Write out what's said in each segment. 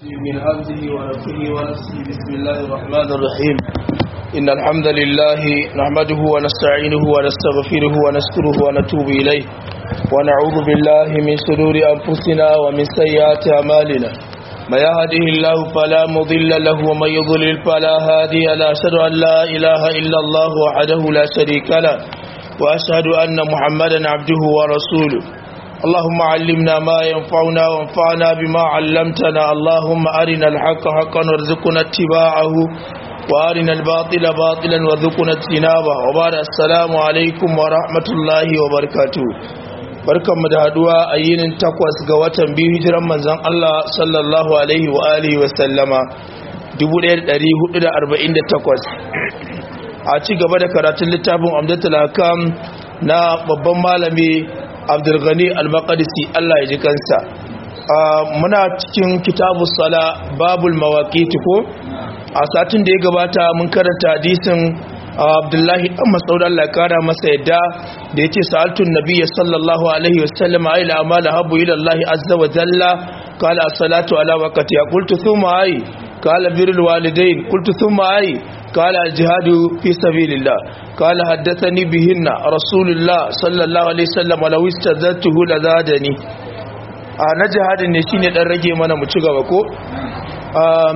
من همزه ونفخه ونفسه بسم الله الرحمن الرحيم إن الحمد لله نحمده ونستعينه ونستغفره ونستره ونتوب إليه ونعوذ بالله من شرور أنفسنا ومن سيئات أعمالنا ما يهده الله فلا مضل له ومن يضلل فلا هادي له أشهد أن لا إله إلا الله وحده لا شريك له وأشهد أن محمدا عبده ورسوله اللهم علمنا ما ينفعنا وانفعنا بما علمتنا اللهم أرنا الحق حقا وارزقنا اتباعه وأرنا الباطل باطلا وارزقنا اجتنابه وبعد السلام عليكم ورحمة الله وبركاته barkan mu da haduwa a yinin takwas ga watan biyu hijiran manzon Allah sallallahu alaihi wa alihi wa sallama 1448 a ci gaba da karatun littafin Amdatul Hakam na babban malami abdulghani al-maqdisi Allah ya ji kansa muna cikin kitabu sala babul mawaqiti ko a satin da ya gabata mun karanta hadisin abdullahi dan mas'ud Allah ya kara masa yadda da yace sa'altun nabiyyi sallallahu alaihi wasallam ay la amala habu ila Allah azza wa jalla qala as-salatu ala waqti qultu thumma ay qala birrul walidain qultu thumma ay قال الجهاد في سبيل الله قال حدثني بهن رسول الله صلى الله عليه وسلم ولو استزدته لزادني na jihadin ne shine dan rage mana mu ci gaba ko um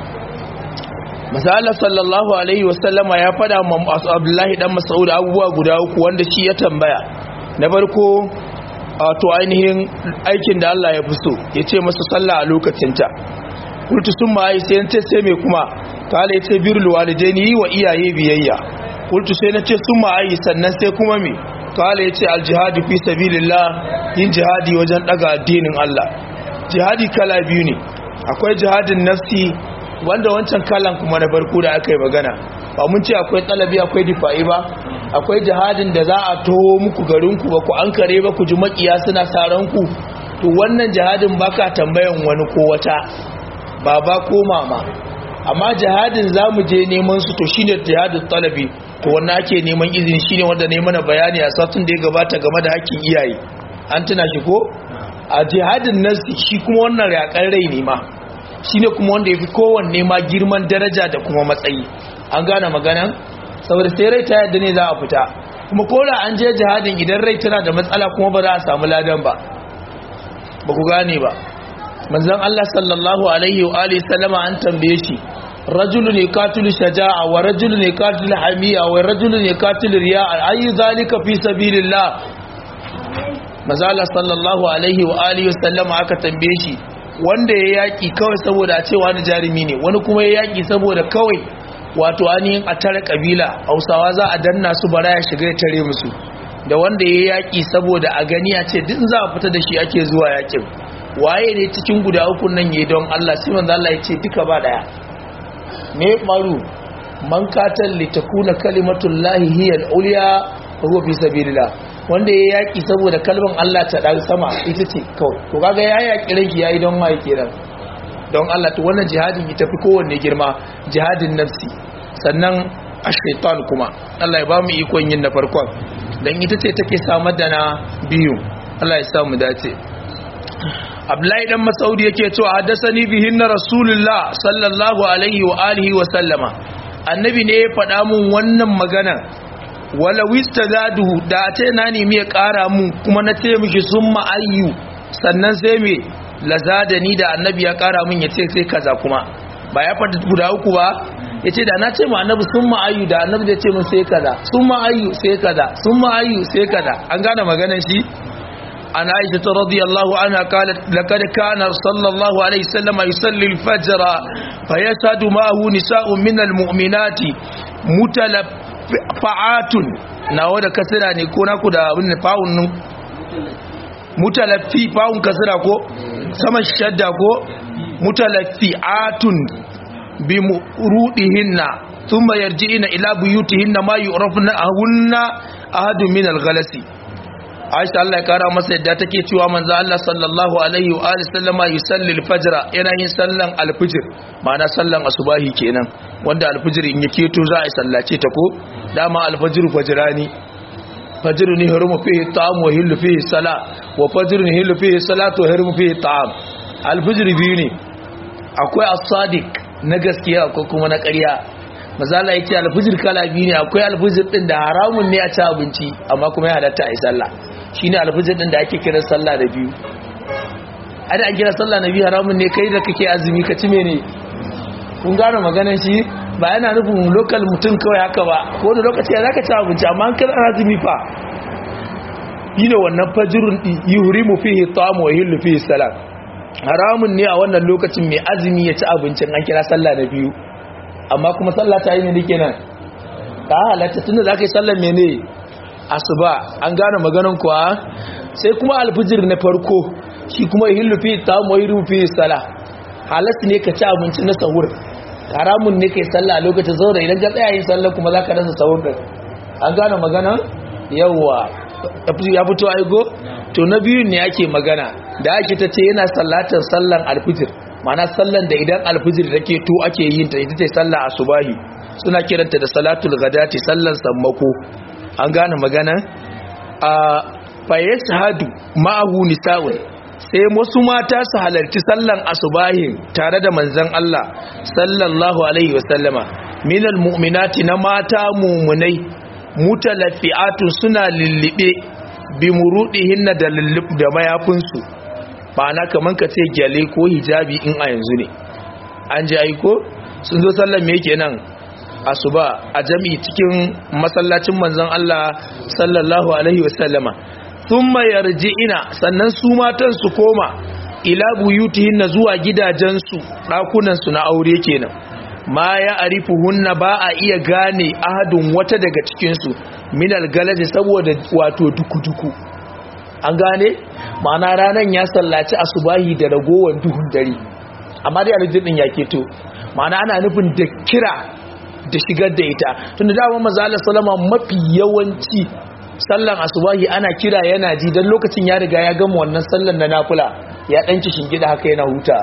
masala sallallahu alaihi wasallama ya fada ma Abdullahi dan Mas'ud abubuwa guda uku wanda shi ya tambaya na farko to ainihin aikin da Allah ya fi so yace masa sallah a lokacinta kultu sun ma yi sai ce sai me kuma kala ya ce birul walidaini yi wa iyaye biyayya kultu sai na ce sun ma'ayi sannan sai kuma me kala ya ce aljihadi fi sabilillah yin jihadi wajen daga addinin Allah jihadi kala biyu ne akwai jihadin nafsi wanda wancan kalan kuma na farko da aka yi magana ba mun ce akwai talabi akwai difa'i ba akwai jihadin da za a toho muku garinku ba ku an kare ba ku ji makiya suna saran ku to wannan jihadin baka tambayan wani ko wata baba ko mama amma jihadin za mu je neman su to shine jihadin talabi to wannan ake neman izini shine wanda ne mana bayani a satun da ya gabata game da hakkin iyaye an tuna shi ko a jihadin nasi shi kuma wannan yakan rai ne ma shine kuma wanda yafi kowanne ma girman daraja da kuma matsayi an gane maganan saboda sai rai ta yadda ne za a fita kuma kola an je jihadin idan rai tana da matsala kuma ba za a samu ladan ba ba ku gane ba manzon Allah sallallahu alaihi wa alihi sallama an tambaye shi rajulun yaqatilu shaja'a wa rajulun yaqatilu hamiya wa rajulun yaqatilu riya'a ayu zalika fi sabilillah manzon Allah sallallahu alaihi wa alihi sallama aka tambaye shi wanda ya yaki kawai saboda a cewa ni jarumi ne wani kuma ya yaki saboda kawai wato ainihin a tare kabila Hausawa za a danna su bara ya shiga ya tare musu da wanda ya yaki saboda a gani a ce duk za a fita da shi ake zuwa yakin waye ne cikin guda uku nan yayi don Allah sai manzo Allah ya ce duka ba daya me maru man katal li takuna kalimatul lahi hiya al-ulya huwa fi sabilillah wanda ya yaki saboda kalman Allah ta dan sama ita ce kawai to kaga ya yaki ranki yayi don mai kenan don Allah to wannan jihadin ita fi kowanne girma jihadin nafsi sannan ash-shaytan kuma Allah ya ba mu ikon yin na farkon dan ita ce take samar da na biyu Allah ya sa mu dace Abdullahi dan Masaudi yake cewa haddathani bihinna Rasulullah sallallahu alaihi wa alihi wa sallama annabi ne ya faɗa mun wannan magana wala wistazadu da ta na nemi ya ƙara mun kuma na ce miki summa ayyu sannan sai me lazadani da annabi ya ƙara mun ya ce sai kaza kuma ba ya faɗi guda uku ba ya ce da na ce ma annabi summa ayyu da annabi da ce mun sai kaza summa ayyu sai kaza summa ayyu sai kaza an gane maganar shi عن عائشة رضي الله عنها قالت لقد كان صلى الله عليه وسلم يصلي الفجر فيشهد معه نساء من المؤمنات متلفعات nawa da kasira ne ko naku da abin fa'un nun mutalaffi fa'un kasira ko sama shadda ko mutalaffi'atun bi murudihinna thumma yarji'ina ila buyutihinna ma yu'rafna ahunna ahadun min al-ghalasi Aisha Allah ya kara masa yadda take cewa manzo Allah sallallahu alaihi wa alihi sallama yusalli al-fajr yana yin sallan al-fajr ma'ana sallan asubahi kenan wanda al-fajr in yake to za a sallace ta ko dama al-fajr fajrani fajr ni hurumu fihi ta'am wa hillu fihi sala wa fajr ni hillu fihi salatu wa hurumu fihi ta'am al-fajr biyu ne akwai as-sadiq na gaskiya akwai kuma na ƙarya mazala yake alfijir kala biyu ne akwai alfijir din da haramun ne a ci abinci amma kuma ya halatta a yi sallah shine alfijir din da ake kiran sallah da biyu ada an kira sallah na biyu haramun ne kai da kake azumi ka ci mene kun gane maganar shi ba yana nufin lokal mutum kawai haka ba ko da lokaci ya zaka ci abinci amma an kira azumi fa yi ne wannan fajirun yuhrimu fihi ta'amu wa yahillu fihi salat haramun ne a wannan lokacin mai azumi ya ci abincin an kira sallah na biyu amma kuma sallah ta yi ne kenan ta halatta tunda zaka yi sallar mene asuba an gane maganan kuwa sai kuma alfijir na farko shi kuma yahillu fihi ta'amu wa yahillu fihi salat halatta ne ka ci abinci na sahur haramun ne kai sallah a lokacin saboda idan ka tsaya yin sallah kuma zaka rasa sahur din an gane magana yawa ya fito aigo to na biyun ne ake magana da ake ta ce yana sallatar sallan alfijir mana sallan da idan alfijir take to ake yin ta ita ce sallah asubahi suna kiranta da salatul ghadati sallan sammako an gane magana a fayashhadu ma'ahu nisa'un sai wasu mata su halarci sallan asubahin tare da manzon Allah sallallahu alaihi wasallama minal mu'minati na mata mumunai mutalaffi'atun suna lullube bi murudihinna da lullub da mayafinsu ba na kaman ka ce gyale ko hijabi in a yanzu ne an ji aiko sun zo sallan me kenan asuba a jami'i cikin masallacin manzon Allah sallallahu alaihi wasallama thumma yarji'ina sannan su matan su koma ila buyutihinna zuwa gidajensu dakunan su na aure kenan ma ya arifuhunna ba a iya gane ahadun wata daga cikinsu minal galaji saboda wato duku-duku an gane ma'ana ranar ya sallaci asubahi da ragowar duhun dare amma dai alijin din ya keto ma'ana ana nufin da kira da shigar da ita tunda dama mazalar salama mafi yawanci sallan asubahi ana kira yana ji don lokacin ya riga ya gama wannan sallan na nafula ya ɗanci shingida haka yana huta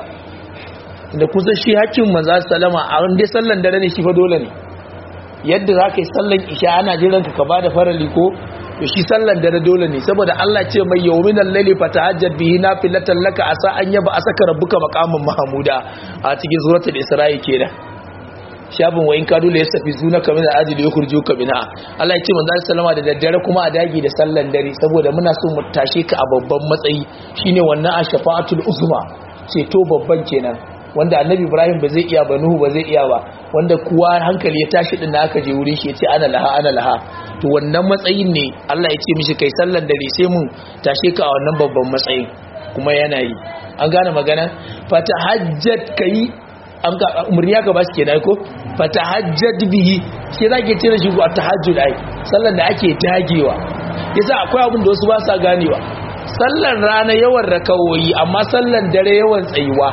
da kusa shi hakkin manzo sallama a wanda sallan dare ne shi fa dole ne yadda za ka yi sallan isha ana jiran ka ba da farali ko to shi sallan dare dole ne saboda Allah ce mai yawmin al-layli fatahajjat bihi nafilatan laka asa an yaba asaka rabbuka maqaman mahmuda a cikin suratul isra'i kenan shabin wa in kadu la yasafi zuna kamin ajili yukhruju ka bina Allah ya ce manzo sallama da daddare kuma a dagi da sallan dare saboda muna so mu tashe ka a babban matsayi shine wannan ashfa'atul uzma ceto babban kenan wanda annabi ibrahim ba zai iya ba nuhu ba zai iya ba wanda kuwa hankali ya tashi din da aka je wurin shi ya ce ana laha ana laha to wannan matsayin ne Allah ya ce mishi kai sallan dare sai mun tashe ka a wannan babban matsayin kuma yana yi an gane magana fatahajjat kai an ga umarni ya gaba su ke dai ko fatahajjat bihi shi zake ce da shi ko tahajjud ai sallan da ake dagewa yasa akwai abin da wasu ba sa ganewa sallan rana yawan rakawoyi amma sallan dare yawan tsayuwa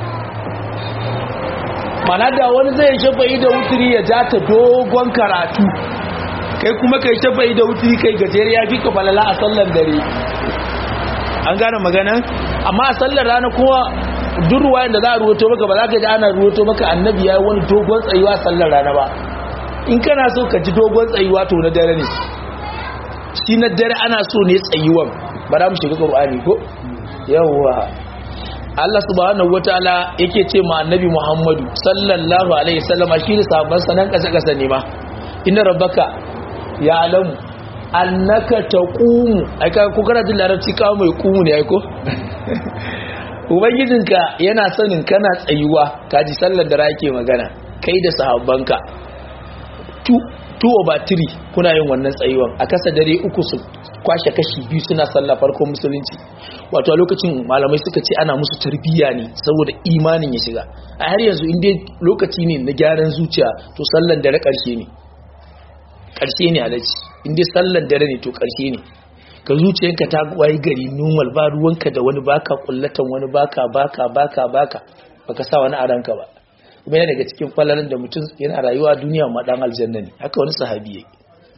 mana da wani zai shafa'i da wuturi ya ja ta dogon karatu kai kuma kai shafa'i da wuturi kai gajere ya fi ka falala a sallar dare an gane magana amma a sallar rana kuma duk ruwayan da za a ruwato maka ba za ka ji ana ruwato maka annabi ya yi wani dogon tsayuwa sallar rana ba in kana so ka ji dogon tsayuwa to na dare ne shi na dare ana so ne tsayuwan ba za mu shiga ƙur'ani ko yawwa Allah subhanahu wataala yake ce ma annabi Muhammadu sallallahu alaihi wasallama shi da sahabban sanan kasa kasa ne ma inna rabbaka ya alamu annaka taqumu ai ka ko kana jin larabci ka mai qumu ne ai ko ubangijinka yana sanin kana tsayuwa kaji sallar da rake magana kai da sahabbanka tu tu over three kuna yin wannan tsayuwan a kasa dare uku su kwashe kashi biyu suna sallah farkon musulunci wato a lokacin malamai suka ce ana musu tarbiyya ne saboda imanin ya shiga a har yanzu inda lokaci ne na gyaran zuciya to sallan dare karshe ne karshe ne alaji inda sallan dare ne to karshe ne ka zuciyanka ta wayi gari normal ba ruwanka da wani baka kullatan wani baka baka baka baka baka sa wani a ranka ba kuma yana daga cikin falalan da mutum yana rayuwa duniya ma dan aljanna ne haka wani sahabi yake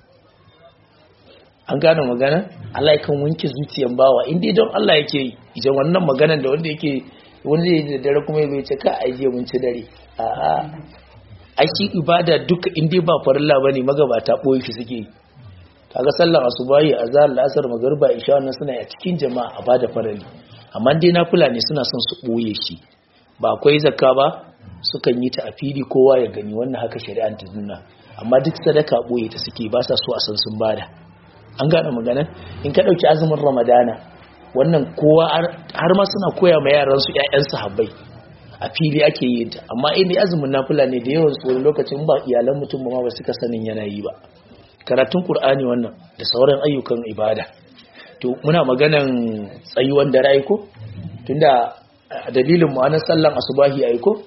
an gane magana Allah kan wanke zuciyan bawa inda don Allah yake yi idan wannan maganan da wanda yake wanda zai da dare kuma ya ce ka aje mun ci dare a'a ai shi ibada duka inda ba farilla bane magabata boye shi suke yi kaga sallar asubahi azhar la'asar magriba isha wannan suna a cikin jama'a a bada farali amma dai nafila ne suna son su boye shi ba akwai zakka ba sukan yi ta a fili kowa ya gani wannan haka shari'an ta nuna amma duk sadaka boye ta suke ba sa so a san sun bada an gane magana in ka dauki azumin ramadana wannan kowa har ma suna koya ma yaran su ƴaƴan sahabbai a fili ake yin ta amma in azumin nafila ne da yawan su lokacin ba iyalan mutum ba ba suka sanin yana yi ba karatun qur'ani wannan da sauran ayyukan ibada to muna maganan tsayuwan da rai ko tunda dalilin mu anan sallan asubahi ai ko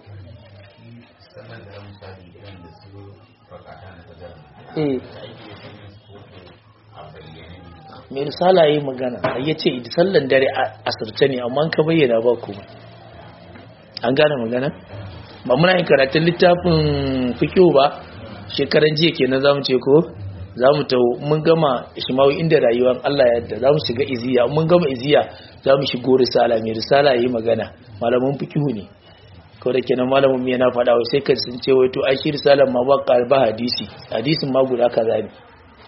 eh mai risala yi magana ya ce sallan dare asirce ne amma ka bayyana ba kuma an gane magana ba muna yin karatun littafin fikiyo ba shekaran jiya kenan zamu ce ko zamu taho mun gama shimawi inda rayuwar Allah yadda zamu shiga iziya mun gama iziya zamu shigo risala mai risala yi magana malamin fikihu ne ko da kenan malamin mu yana faɗa wai sai ka sun ce wai to ai shi risalan ma ba ba hadisi hadisin ma guda kaza ne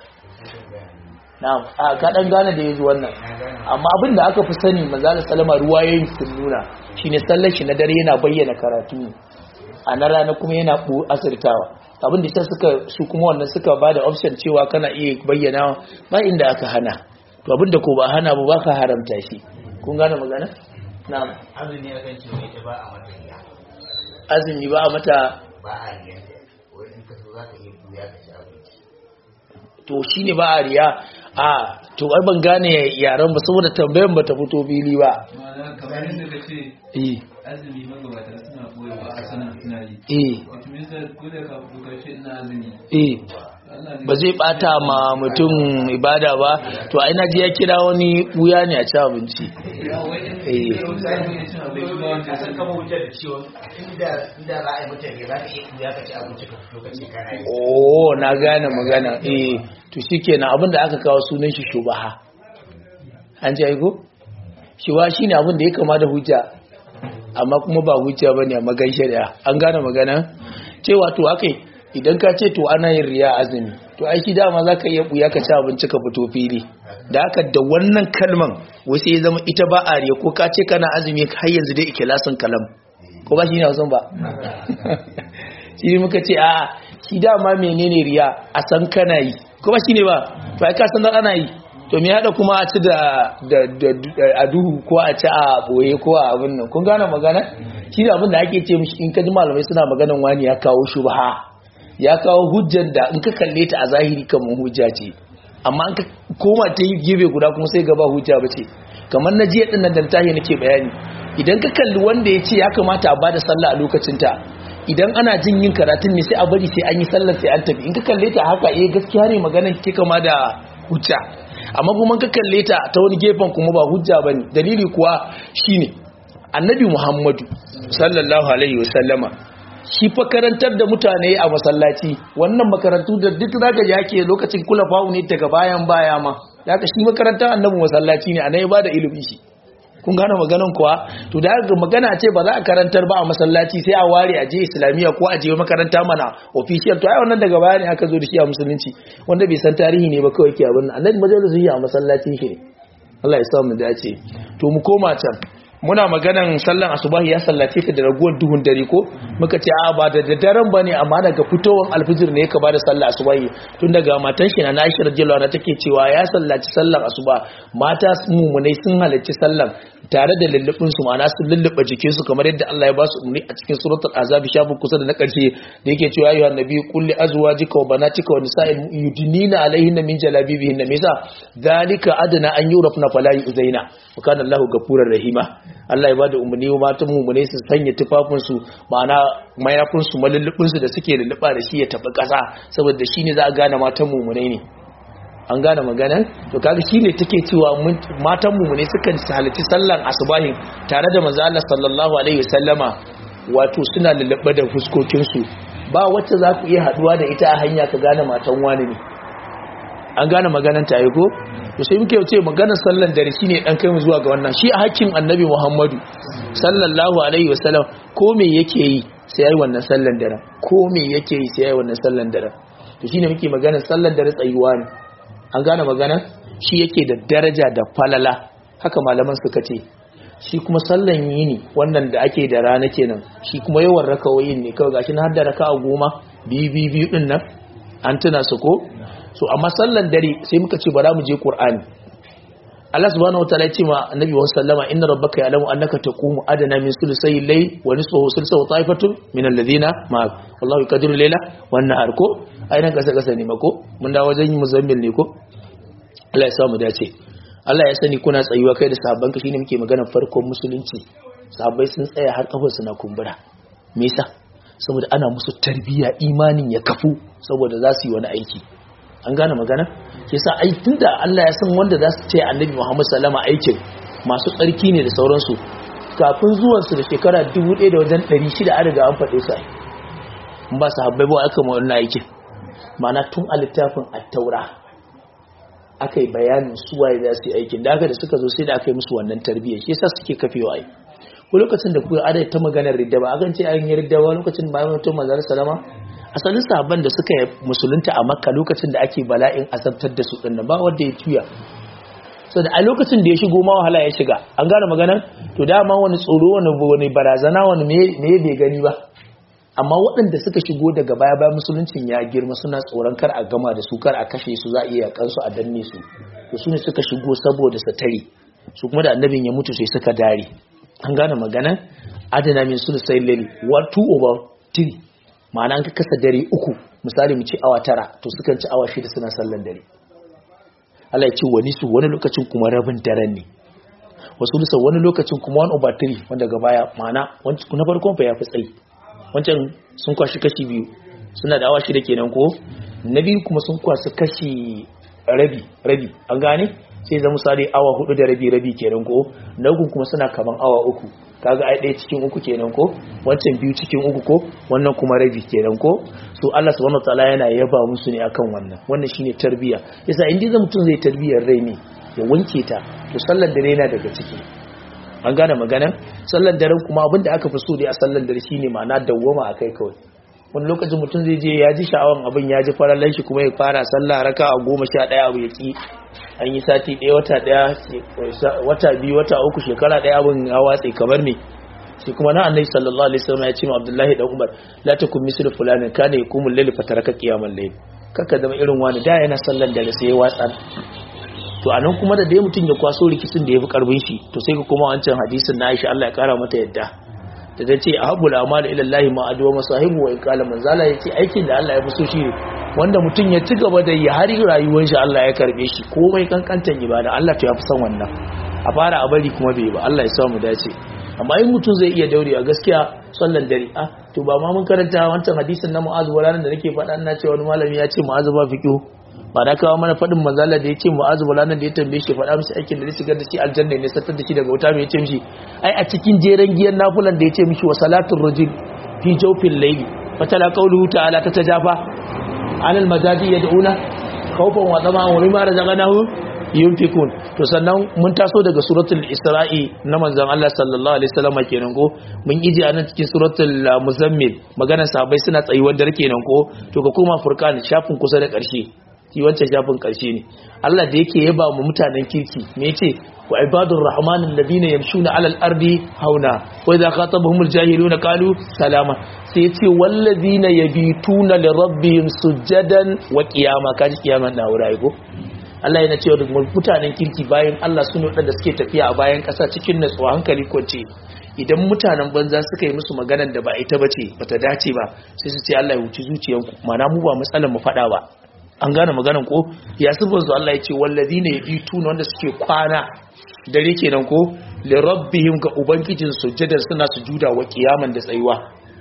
na'am a ka dan gane da yazo wannan amma abin da aka fi sani manzo sallama ruwayoyin sun nuna shine sallar shi na dare yana bayyana karatu a na rana kuma yana bu asirtawa abin da suka su kuma wannan suka bada option cewa kana iya bayyana ba inda aka hana to abin da ko ba hana ba baka haramta shi kun gane magana na'am azumi akan ce mai ta ba a mata riya azumi ba a mata ba a riya wai in ka so za ka iya buya ka ci abinci to shine ba a riya a to ai ban gane yaran ba saboda tambayan ba ta fito fili ba Ma'ana kamar yadda ka ce eh azumi magabata suna koyarwa a sanar suna yi. eh Wato minista dole ka fito ka ce ina azumi. eh Allah ne ba zai bata ma mutum ibada ba to ai naji ya kira wani wuya ne a ci abinci Ya wai in Eh. da wani zai iya cin abinci ba wanda ka ya san sani. kama wutar da ciwon inda inda za a yi mata riya za ka iya buya ka ci abinci ka fito ka ce kana yi oh na gane magana eh to shikenan abinda aka kawo sunan shi shubaha an ji aiko shuba shine abin da ya kama da hujja amma kuma ba hujja bane a magan shari'a an gane magana cewa to akai idan ka ce to ana yin riya azumi to ai shi dama zaka iya buya ka ci abinci ka fito fili da haka da wannan kalman wasu ya zama ita ba a riya ko ka ce kana azumi har yanzu dai ikilasin kalam ko ba shi ne hausan ba shi ne muka ce a shi dama menene riya a san kana yi ko ba shi ne ba to ai ka san dan ana yi to me hada kuma a ci da da da- a duhu ko a ci a boye ko a abin nan kun gane magana shi ne abin da ake ce mishi in ka ji malamai suna maganan wani ya kawo shubha ya kawo hujjar da in ka kalle ta a zahiri kamar hujja ce amma an ka koma ta yi gefe guda kuma sai gaba hujja ba ce kamar na jiya ɗin nan da tahi nake bayani idan ka kalli wanda ya ce ya kamata a bada sallah a lokacinta idan ana jin yin karatun ne sai a bari sai an yi sallar sai an tafi in ka kalle ta haka eh gaskiya ne maganar ke kama da hujja amma kuma ka kalle ta ta wani gefen kuma ba hujja bane dalili kuwa shine annabi muhammadu sallallahu alaihi wasallama shi fa karantar da mutane a masallaci wannan makarantu da duk zaka ji ake lokacin kula fawo ne daga bayan baya ma zaka shi makarantar annabi masallaci ne anan ya bada ilimi shi kun gane maganan kuwa to da ga magana ce ba za a karantar ba a masallaci sai a ware a je islamiyya ko a je makaranta mana official to ai wannan daga baya ne aka zo da shi a musulunci wanda bai san tarihi ne ba kawai ke abin nan annabi majalisun yi a masallacin shi ne Allah ya sa mu dace to mu koma can muna maganan sallan asubahi ya sallace ta da raguwar duhun dare ko muka ce a ba da daddaren bane amma daga fitowar alfijir ne ka bada sallar asubahi tun daga matan shi na Aisha radiyallahu anha take cewa ya sallaci sallar asuba mata mumunai sun halarci sallan tare da lullubin su ma'ana sun lulluba jikin su kamar yadda Allah ya ba su umarni a cikin suratul azab shafin kusa da na karshe da yake cewa ayyuhan nabi kulli azwajika wa banatika wa nisa'il yudnina alaihinna min jalabibihinna misa dhalika adna an yurafna fala yuzaina wa kana Allahu ghafurur rahima Allah ya ba da umarni wa matan mummune su sanya tufafinsu ma'ana mayafinsu malullubinsu da suke lulluɓa da shi ya tafi ƙasa saboda shi ne za a gane matan mummune ne an gane maganan to kaga shi ne take cewa mun- matan mummune sukan halarci sallan asubahin tare da manzo Allah sallallahu alaihi wasallama wato suna lulluɓa da fuskokinsu ba wacce za ku iya haɗuwa da ita a hanya ka gane matan wani ne an gane maganan ta yi ko to sai muke ce maganar sallan dare shine dan kai mu zuwa ga wannan shi a hakkin annabi Muhammadu sallallahu alaihi wasallam ko me yake yi sai yayi wannan sallan dare ko me yake yi sai yayi wannan sallan dare to shine muke maganar sallan dare tsayuwa ne an gane magana shi yake da daraja da falala haka malaman suka ce shi kuma sallan yini wannan da ake da rana kenan shi kuma yawan rakawoyin ne kawai gashi na har da raka'a goma biyu biyu biyu din nan an tuna su ko so amma sallan dare sai muka ce bara mu je qur'ani Allah subhanahu wataala ya ce ma annabi wa sallama inna rabbaka ya'lamu annaka taqumu adana min sulusayil layl wa nisfahu sulusahu ta'ifatun min alladhina ma wallahu yaqdiru layla wan nahar ko ainihin kasa kasa ne mako mun da wajen muzammil ne ko Allah ya samu dace Allah ya sani kuna tsayuwa kai da sahabban ka shine muke magana farkon musulunci sahabbai sun tsaya har kafar su na kumbura me yasa saboda ana musu tarbiyya imanin ya kafu saboda za su yi wani aiki an gane magana yasa ai tunda Allah ya san wanda za su ce Annabi Muhammad sallama aikin masu tsarki ne da sauransu kafin zuwan su da shekara 1000 da wajen 600 an riga an faɗe su ai ba sahabbai ba aka mu wannan aikin mana tun a littafin at-taura aka yi bayanin suwaye za su yi aikin da aka da suka zo sai da aka yi musu wannan tarbiyyar shi yasa suke kafewa ai ko lokacin da kuka adai ta maganar ridda ba akan ce an yi ridda ba lokacin bayan mutum manzon salama asalin sahabban da suka musulunta a makka lokacin da ake bala'in azabtar da su dinnan ba wanda ya tuya so da a lokacin da ya shigo ma wahala ya shiga an gane magana to dama wani tsoro wani wani barazana wani me bai gani ba amma waɗanda suka shigo daga baya bayan musuluncin ya girma suna tsoron kar a gama da su kar a kashe su za a iya kansu a danne su to su ne suka shigo saboda su tare su kuma da annabin ya mutu sai suka dare an gane magana adana min su sai lali wa 2 over 3 ma'ana an ka kasa dare uku misali mu ci awa tara to sukan ci awa shida suna sallan dare Allah ya ce wani su wani lokacin kuma rabin daren ne wasu lisa wani lokacin kuma 1 over 3 wanda ga baya ma'ana na farkon fa ya fi tsayi wancan sun kwashi kashi biyu suna da awa shida kenan ko na biyu kuma sun kwasu kashi rabi rabi an gane sai zama misali awa hudu da rabi rabi kenan ko na uku kuma suna kaman awa uku kaga ai ɗaya cikin uku kenan ko wancan biyu cikin uku ko wannan kuma rabi kenan ko so Allah subhanahu wataala yana yaba musu ne akan wannan wannan shine tarbiya yasa in dai mutum zai tarbiyar rai ne ya wanke ta to sallar dare yana daga ciki an gane magana sallar daren kuma abinda aka fi so dai a sallar dare shine ma'ana dawwama akai kawai wani lokacin mutum zai je ya ji sha'awan abin ya ji farallan shi kuma ya fara sallah raka a goma sha ɗaya abu ya ki an yi sati ɗaya wata ɗaya wata biyu wata uku shekara ɗaya abin ya watse kamar me shi kuma na annabi sallallahu alaihi wasallam ya ce ma abdullahi dan umar la takum mislu fulanin kana yakumul layl fataraka qiyamal layl kaka zama irin wani da yana sallar dare sai ya watsa to anan kuma da dai mutum ya kwaso rikicin da ya fi karbin shi to sai ka kuma wancan hadisin na Aisha Allah ya kara mata yadda da ta ce ahabul amal ila Allah ma adwa masahibu wa iqala manzala yace aikin da Allah ya fi so shi wanda mutum ya ci gaba da yi har rayuwar shi Allah ya karbe shi komai kankantan ibada Allah to ya fi son wannan a fara a bari kuma bai ba Allah ya sa mu dace amma in mutum zai iya daure a gaskiya sallan dare ah to ba ma mun karanta wancan hadisin na Mu'adh walalan da nake faɗa ina cewa wani malami ya ce Mu'adh ba fiqhu ba na kawo mana faɗin manzala da ya ce mu'azu bulanan da ya tambaye shi faɗa mishi aikin da zai shigar da shi aljanna ne sattar da shi daga wuta mai ya ce mishi ai a cikin jeren giyan nafulan da ya ce mishi wa salatun rajul fi jawfin layli fatala qawluhu ta'ala ta tajafa anil majadi yad'una khawfan wa tama'an wa mimma razaqnahu yunfikun to sannan mun taso daga suratul isra'i na manzon Allah sallallahu alaihi wasallam kenan ko mun iji anan cikin suratul muzammil maganar sahabbai suna tsayuwar dare kenan ko to ka koma furqan shafin kusa da ƙarshe shi wancan shafin karshe ne Allah da yake yaba mu mutanen kirki me yace wa ibadur rahman alladhina yamshuna alal ardi hauna wa idha khatabahumul jahiluna qalu salama sai yace walladhina yabituna li rabbihim sujadan wa qiyama kaji kiyaman na wurai ko Allah yana cewa duk mutanen kirki bayan Allah sun wadanda suke tafiya a bayan kasa cikin natsuwa hankali kwance idan mutanen banza suka yi musu maganar da ba ita bace bata dace ba sai su ce Allah ya huci zuciyanku mana mu ba matsalar mu fada ba an gane maganan ko ya sifar su Allah ya ce wallazi ne ya tuna wanda suke kwana dare kenan ko li rabbihim ga ubangijin sujjadar suna sujuda wa kiyaman da tsayuwa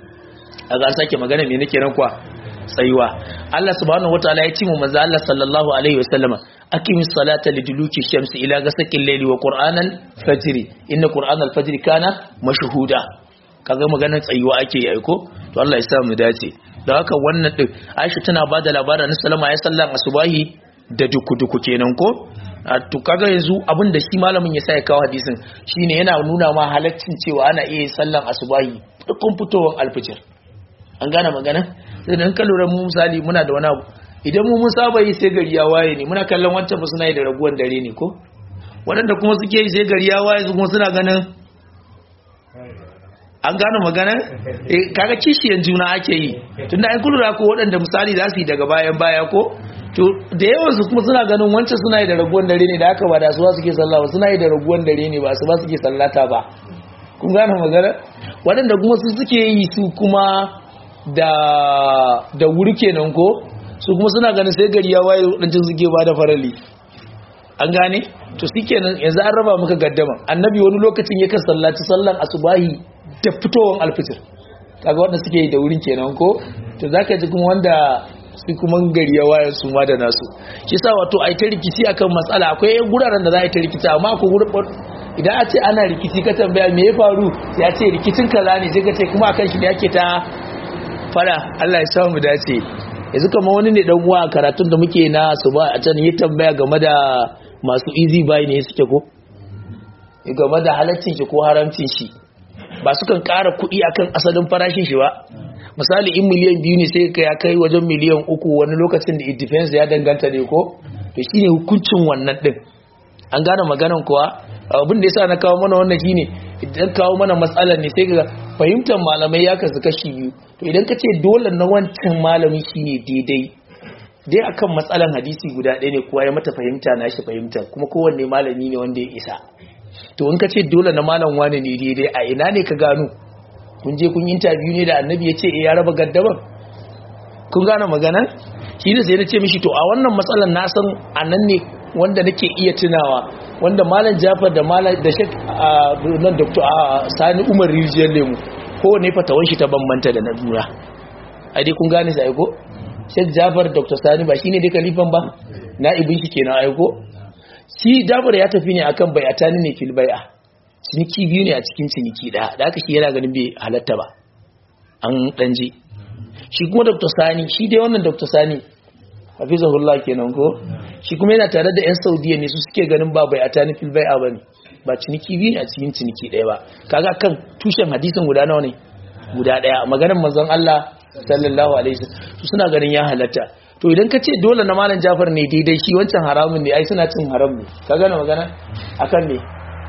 a ga sake magana me nake nan kwa tsayuwa Allah subhanahu wataala ya ce mu manzo Allah sallallahu alaihi wasallama aqimi salata liduluki shamsi ila gasaqil layli wa qur'anal fajri inna qur'anal fajri kana mashhuda kaga maganar tsayuwa ake yi aiko to Allah ya sa mu dace da haka wannan din Aisha tana ba da labarin Sallama ya sallan asubahi da duku-duku kenan ko to kaga yanzu abin da shi malamin ya sa ya kawo hadisin shine yana nuna ma halaccin cewa ana iya sallan asubahi dukkan fitowar alfijir an gane magana sai dan lura mu misali muna da wani abu idan mu mun saba yi sai gari ya waye ne muna kallon wancan ba suna yi da raguwan dare ne ko waɗanda kuma suke yi sai gari ya waye kuma suna ganin an gano magana eh kaga kishiyan juna ake yi tunda ai kullu ko waɗanda misali za su yi daga bayan baya ko to da yawan su kuma suna ganin wancan suna yi da raguwan dare ne da aka ba da su ba suke sallah ba suna yi da raguwan dare ne ba su ba suke sallata ba kun gano magana waɗanda kuma su suke yi su kuma da da wuri kenan ko su kuma suna ganin sai gari ya waye waɗancan suke ba da farali an gane to shikenan yanzu an raba maka gaddama annabi wani lokacin yakan sallaci sallan asubahi da fitowar alfitir kaga wanda suke yi da wurin kenan ko to zaka ji kuma wanda su kuma gari ya waye su ma da nasu shi sa wato ai ta rikici akan matsala akwai guraren da za a ta rikici amma akwai gurin idan a ce ana rikici ka tambaya me ya faru ya ce rikicin kaza ne sai ka ce kuma akan shi ne ake ta fara Allah ya samu dace yanzu kamar wani ne dan uwa a karatun da muke na su ba a can yi tambaya game da masu easy buy ne suke ko game da halaccin shi ko haramcin shi ba su kan ƙara kuɗi akan asalin farashin shi ba misali in miliyan biyu ne sai ka ya kai wajen miliyan uku wani lokacin da it depends ya danganta ne ko to shine hukuncin wannan din an gane maganan kuwa abin da yasa na kawo mana wannan shine idan kawo mana matsalar ne sai ga fahimtar malamai ya kasu kashi biyu to idan ka ce dole na wancan malami shine daidai dai akan matsalan hadisi guda ɗaya ne kuwa ya mata fahimta na shi fahimta kuma kowanne malami ne wanda ya isa to in ka ce dole na malam wane ne daidai a ina ne ka gano kun je kun yi interview ne da annabi ya ce ya raba gaddaban kun gane magana shi ne sai na ce mishi to a wannan matsalan na san a nan ne wanda nake iya tunawa wanda malam jafar da malam da shek nan dr sani umar rijiyar lemu kowane fatawan shi ta bambanta da na dura a dai kun gane sai ko shek jafar dr sani ba shine dai kalifan ba na ibin shi kenan aiko shi jafar ya tafi ne akan bai'atani ne fil bai'a ciniki biyu ne a cikin ciniki daya da aka shi yana ganin bai halatta ba an danji shi kuma dr sani shi dai wannan dr sani hafizahullah kenan ko shi kuma yana tare da yan saudiya ne su suke ganin ba bai'atani fil bai'a bane ba ciniki biyu ne a cikin ciniki daya ba kaga kan tushen hadisin guda nawa ne guda daya maganar manzon Allah sallallahu alaihi wasallam su suna ganin ya halatta to idan ka ce dole na malam Jafar ne daidai shi wancan haramun ne ai suna cin haram ne ka gane magana akan ne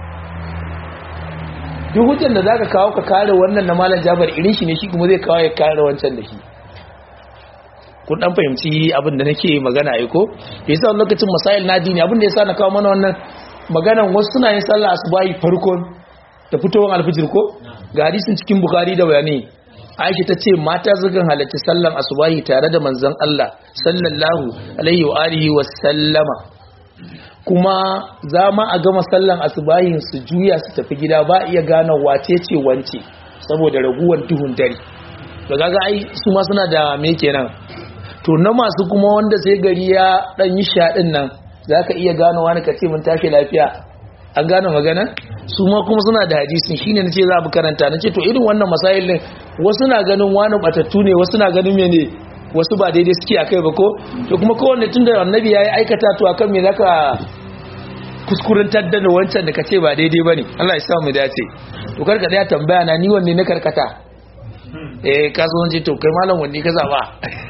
duk hujjar da zaka kawo ka kare wannan na malam Jafar irin shi ne shi kuma zai kawo ya kare wancan da shi kun dan fahimci abin da nake magana ai ko yasa lokacin masail na dini abin da yasa na kawo mana wannan maganan wasu suna yin sallah asubahi farkon da fitowar alfijir ko ga hadisin cikin bukhari da bayani aisha ta ce mata zugan halarci sallan asubahi tare da manzon Allah sallallahu alaihi wa alihi wa sallama kuma za ma a gama sallan asubahin su juya su tafi gida ba iya gane wace ce wance saboda raguwar duhun dare da gaga ai su ma suna da me kenan to na masu kuma wanda sai gari ya dan yi shaɗin nan zaka iya gano wani kace mun tashi lafiya an gane magana su ma kuma suna da hadisin shine nace za mu karanta nace to irin wannan masail din wasu na ganin wani batattu ne wasu na ganin mene wasu ba daidai suke akai ba ko to kuma kowanne tunda annabi yayi aikata to akan me zaka kuskurantar da wancan da kace ba daidai bane Allah ya sa mu dace to karka da tambaya na ni wanne na karkata eh kasuwanci to kai malam wanne ka zaba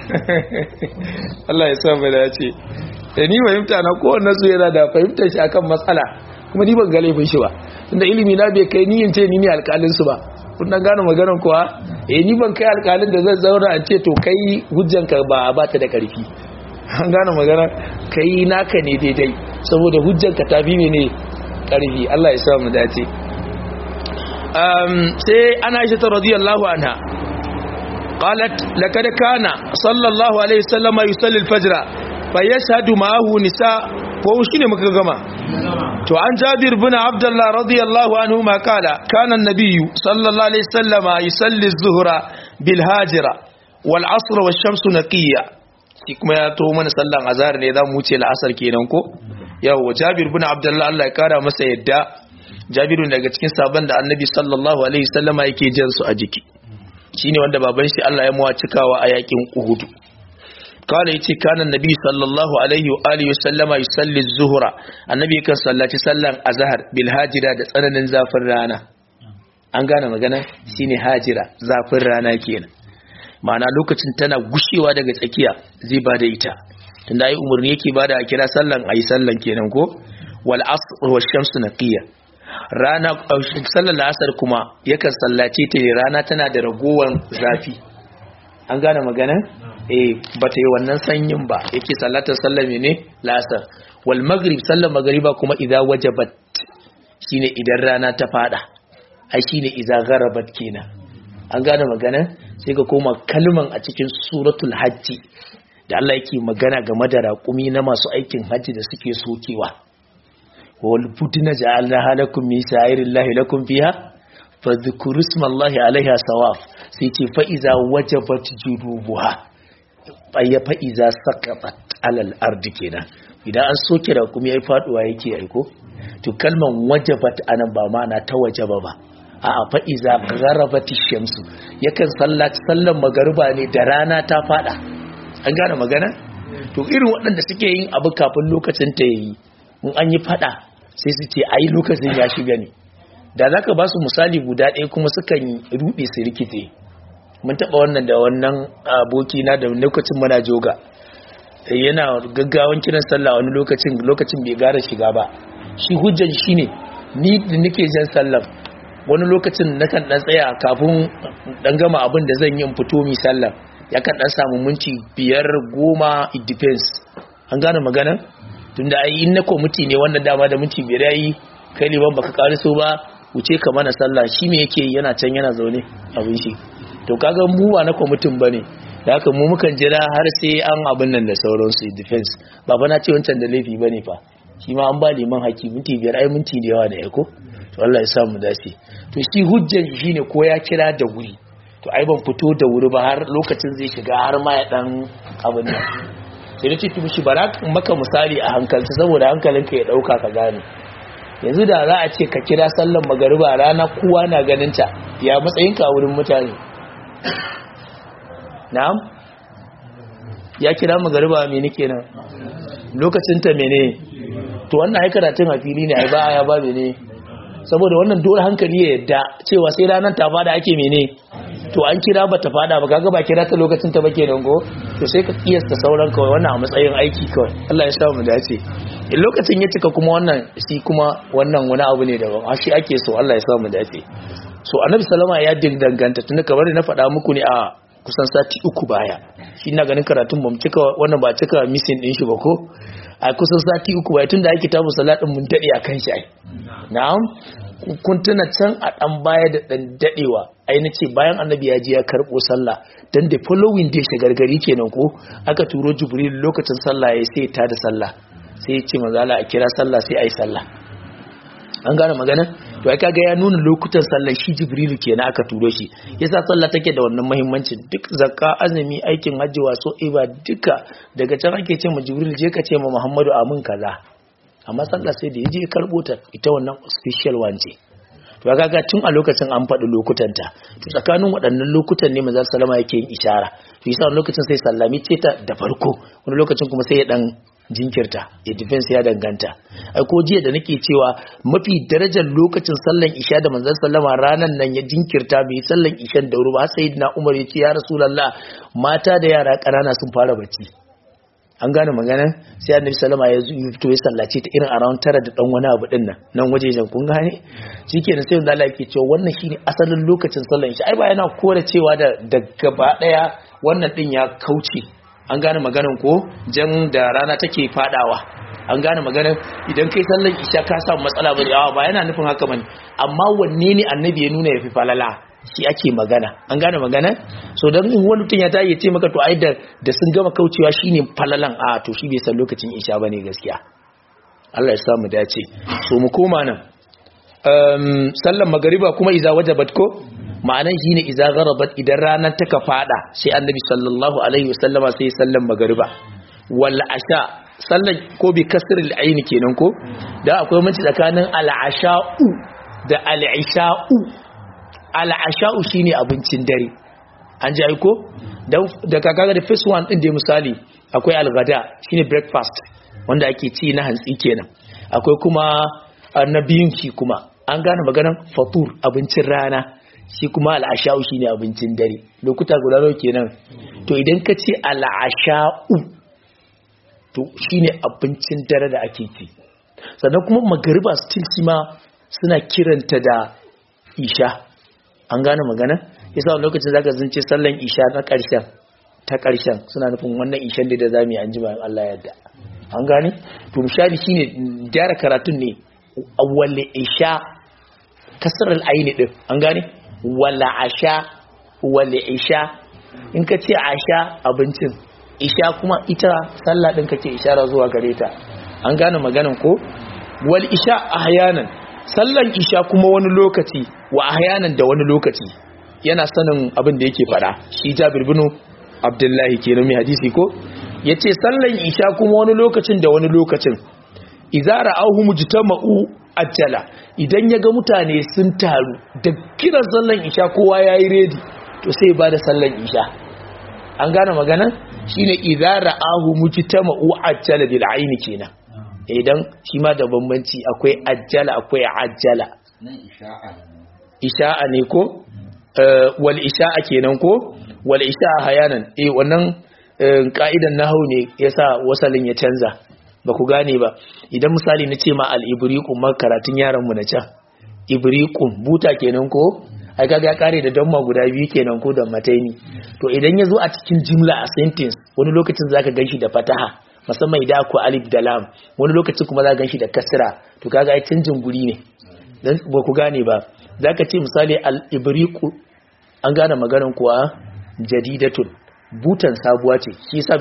Allah ya sa mu dace da ni fahimta na kowanne su yana da fahimtar shi akan matsala kuma ni ban ga laifin shi ba tunda ilimi na bai kai ni in ce ni ne alƙalin su ba kun dan gane maganar kuwa eh ni ban kai alƙalin da zan zauna an ce to kai hujjanka ba ba ta da ƙarfi an gane magana kai naka ne daidai saboda hujjanka ta fi ne ƙarfi Allah ya sa mu dace um sai ana shi ta radiyallahu anha qalat laqad kana sallallahu alaihi wasallama yusalli al-fajr fa yashhadu ma'ahu nisa ko shine muka gama to an jabir bin abdullah radiyallahu anhu ma kala kana an-nabiy sallallahu alaihi wasallama yusalli az-zuhra bil hajira wal asr wash shamsu naqiyya shi kuma ya to mana sallan azhar ne zamu wuce la'asar kenan ko yawa jabir bin abdullah Allah ya kara masa yadda jabiru daga cikin sabon da annabi sallallahu alaihi wasallama yake jan su a jiki shine wanda baban shi Allah ya muwa cikawa a yakin Uhud kala yace kana annabi sallallahu alaihi wa alihi wasallama yusalli az-zuhra annabi kan sallaci sallan azhar bil hajira da tsananin zafin rana an gane magana shine hajira zafin rana kenan ma'ana lokacin tana gushewa daga tsakiya zai bada ita tunda ai umarni yake bada a kira sallan ayi sallan kenan ko wal asr wash shamsu naqiya rana sallar la'asar kuma yakan sallace ta ne rana tana da ragowar zafi an gane magana eh bata yi wannan sanyin ba yake sallatar sallar mene la'asar wal maghrib sallar magriba kuma idza wajabat shine idan rana ta fada ai shine idza gharabat kenan an gane magana sai ka koma kalman a cikin suratul hajji da Allah yake magana game da raƙumi na masu aikin hajji da suke sokewa wal budna ja'alna halakum min sha'irillahi lakum fiha fadhkuru ismallahi alaiha sawaf sai ce fa iza wajabat judubuha ya fa iza saqatat alal ardi kenan idan an soke raƙumi ai faduwa yake aiko to kalman wajabat anan ba ma'ana ta wajaba ba a fa'iza gharabati shamsu yakan sallaci sallan magariba ne da rana ta fada an gane magana to irin waɗanda suke yin abu kafin lokacin ta yi in an yi fada sai su ce ai lokacin ya shiga ne da zaka ba su misali guda ɗaya kuma sukan ruɗe su rikice mun taɓa wannan da wannan aboki na da lokacin muna joga yana gaggawan kiran sallah wani lokacin lokacin bai gara shiga ba shi hujjan shine ni da nake jan sallah wani lokacin na kan dan tsaya kafin dan gama abin da zan yi in fito mi sallah ya kan dan samu minti biyar goma it depends an gane magana tunda ai in na komiti ne wannan dama da minti biyar yayi kai liban baka kariso ba wuce ka mana sallah shi me yake yana can yana zaune abin shi to kaga mu ba na kwamitin bane da haka mu mukan jira har sai an abin nan da sauransu it depends ba fa na ce wancan da laifi bane fa shi ma an ba liman haki minti biyar ai minti da yawa da ya ko to Allah ya sa mu dace to shi hujjan shi ne ko ya kira da wuri to ai ban fito da wuri ba har lokacin zai shiga har ma ya dan abin nan sai nace to mishi bara maka misali a hankalci saboda hankalinka ya dauka ka gane yanzu da za a ce ka kira sallan magariba rana kowa na ganin ta ya matsayinka a wurin mutane na'am ya kira magariba me nake nan lokacin ta mene to wannan ai karatun a fili ne ai ba ya ba mene saboda wannan dole hankali ya yadda cewa sai ranar ta fada ake mene to an kira ba ta fada ba kaga ba kira ta lokacin ta ba kenan go to sai ka kiyasta sauran kawai wannan a matsayin aiki kawai Allah ya sa mu dace in lokacin ya cika kuma wannan shi kuma wannan wani abu ne daban a shi ake so Allah ya sa mu dace so annabi sallama ya danganta tunda kamar na faɗa muku ne a kusan sati uku baya shi na ganin karatun ba mu cika wannan ba cika missing din shi ba ko a kusan sati uku baya tunda ake tabu salatin mun dade akan shi ai na'am kun tuna can a dan baya da dan dadewa ai nace bayan annabi ya je ya karbo sallah dan da following day shagargari kenan ko aka turo jibril lokacin sallah ya sai ta da sallah sai ya ce manzo Allah a kira sallah sai ai sallah an gane magana to ai kaga ya nuna lokutan sallar shi jibrilu kenan aka turo shi yasa sallah take da wannan muhimmanci duk zakka azumi aikin hajji waso iba duka daga can ake ce ma jibril je ka ce ma muhammadu amin kaza amma sallah sai da yaje karbo ta ita wannan special one ce to kaga tun a lokacin an faɗi lokutan ta to tsakanin waɗannan lokutan ne manzo sallama yake yin ishara to yasa lokacin sai sallami ce ta da farko wani lokacin kuma sai ya dan jinkirta ya defense ya danganta ai ko jiya da nake cewa mafi darajar lokacin sallan isha da manzon sallama ranan nan ya jinkirta bai sallan ishan da wuri ba sayyidina umar ya ce ya rasulullah mata da yara ƙanana sun fara bacci an gane magana sai annabi sallama ya zo fito ya sallace ta irin around tara da dan wani abu din nan nan wajejen kun gane shikenan sai Allah yake cewa wannan shine asalin lokacin sallan isha ai ba yana kore cewa da da gaba daya wannan din ya kauce an gane maganan ko jan da rana take fadawa an gane maganan idan kai sallan isha ka samu matsala bane awa ba yana nufin haka bane amma wanne ne annabi ya nuna yafi falala shi ake magana an gane magana so dan in wani mutum ya tayi ya ce maka to ai da da sun gama kaucewa shine falalan a to shi bai san lokacin isha bane gaskiya Allah ya samu dace so mu koma nan um, sallan magariba kuma iza wajabat ko ma'anan shi ne iza garabat idan ranar ta ka fada sai annabi sallallahu alaihi wasallama sai sallan magariba wal asha sallan ko bi kasr al ayn kenan ko da akwai mace tsakanin al asha'u da al isha'u al asha'u shine abincin dare an ji aiko da kakaga da first one din da misali akwai al gada shine breakfast wanda ake ci na hantsi kenan akwai kuma na biyun shi kuma an gane maganan fatur abincin rana shi kuma al'asha'u shi ne abincin dare lokuta guda nau kenan to idan ka ce al'asha'u to shi ne abincin dare da ake ci sannan kuma magariba still shi ma suna kiranta da isha an gane magana yasa wani lokacin zaka zance sallan isha na ƙarshen ta ƙarshen suna nufin wannan ishan da za mu yi an ji bayan Allah yadda an gane to misali shine gyara karatun ne wale isha kasar al'aini din an gane wala asha wale isha in ka ce asha abincin isha kuma ita sallah din kake ishara zuwa gare ta an gane maganan ko wal isha ahyanan sallan isha kuma wani lokaci wa ahyanan da wani lokaci yana sanin abin da yake fada shi Jabir bin Abdullahi kenan mai hadisi ko yace sallan isha kuma wani lokacin da wani lokacin idza ra'ahu mujtama'u ajjala idan yaga mutane sun taru da kiran sallan isha kowa yayi ready to sai ba da sallan isha an gane magana shine idza ra'ahu mujtama'u ajjala bil aini kenan idan shi ma da bambanci akwai ajjala akwai ajjala nan isha'a isha'a ne ko wal isha'a kenan ko wal isha'a hayanan eh wannan ka'idan nahwu ne yasa wasalin ya canza ba ku gane ba idan misali na ce ma al ibriqum ma karatun yaran mu na can ibriqum buta kenan ko ai kaga ya kare da damma guda biyu kenan ko da mataini to idan ya zo a cikin jimla a sentence wani lokacin zaka ganshi da fataha musamman idan akwai alif da lam wani lokacin kuma za ganshi da kasra to kaga ai canjin guri ne dan ba ku gane ba zaka ce misali al ibriqu an gane maganar kuwa jadidatun butan sabuwa ce shi yasa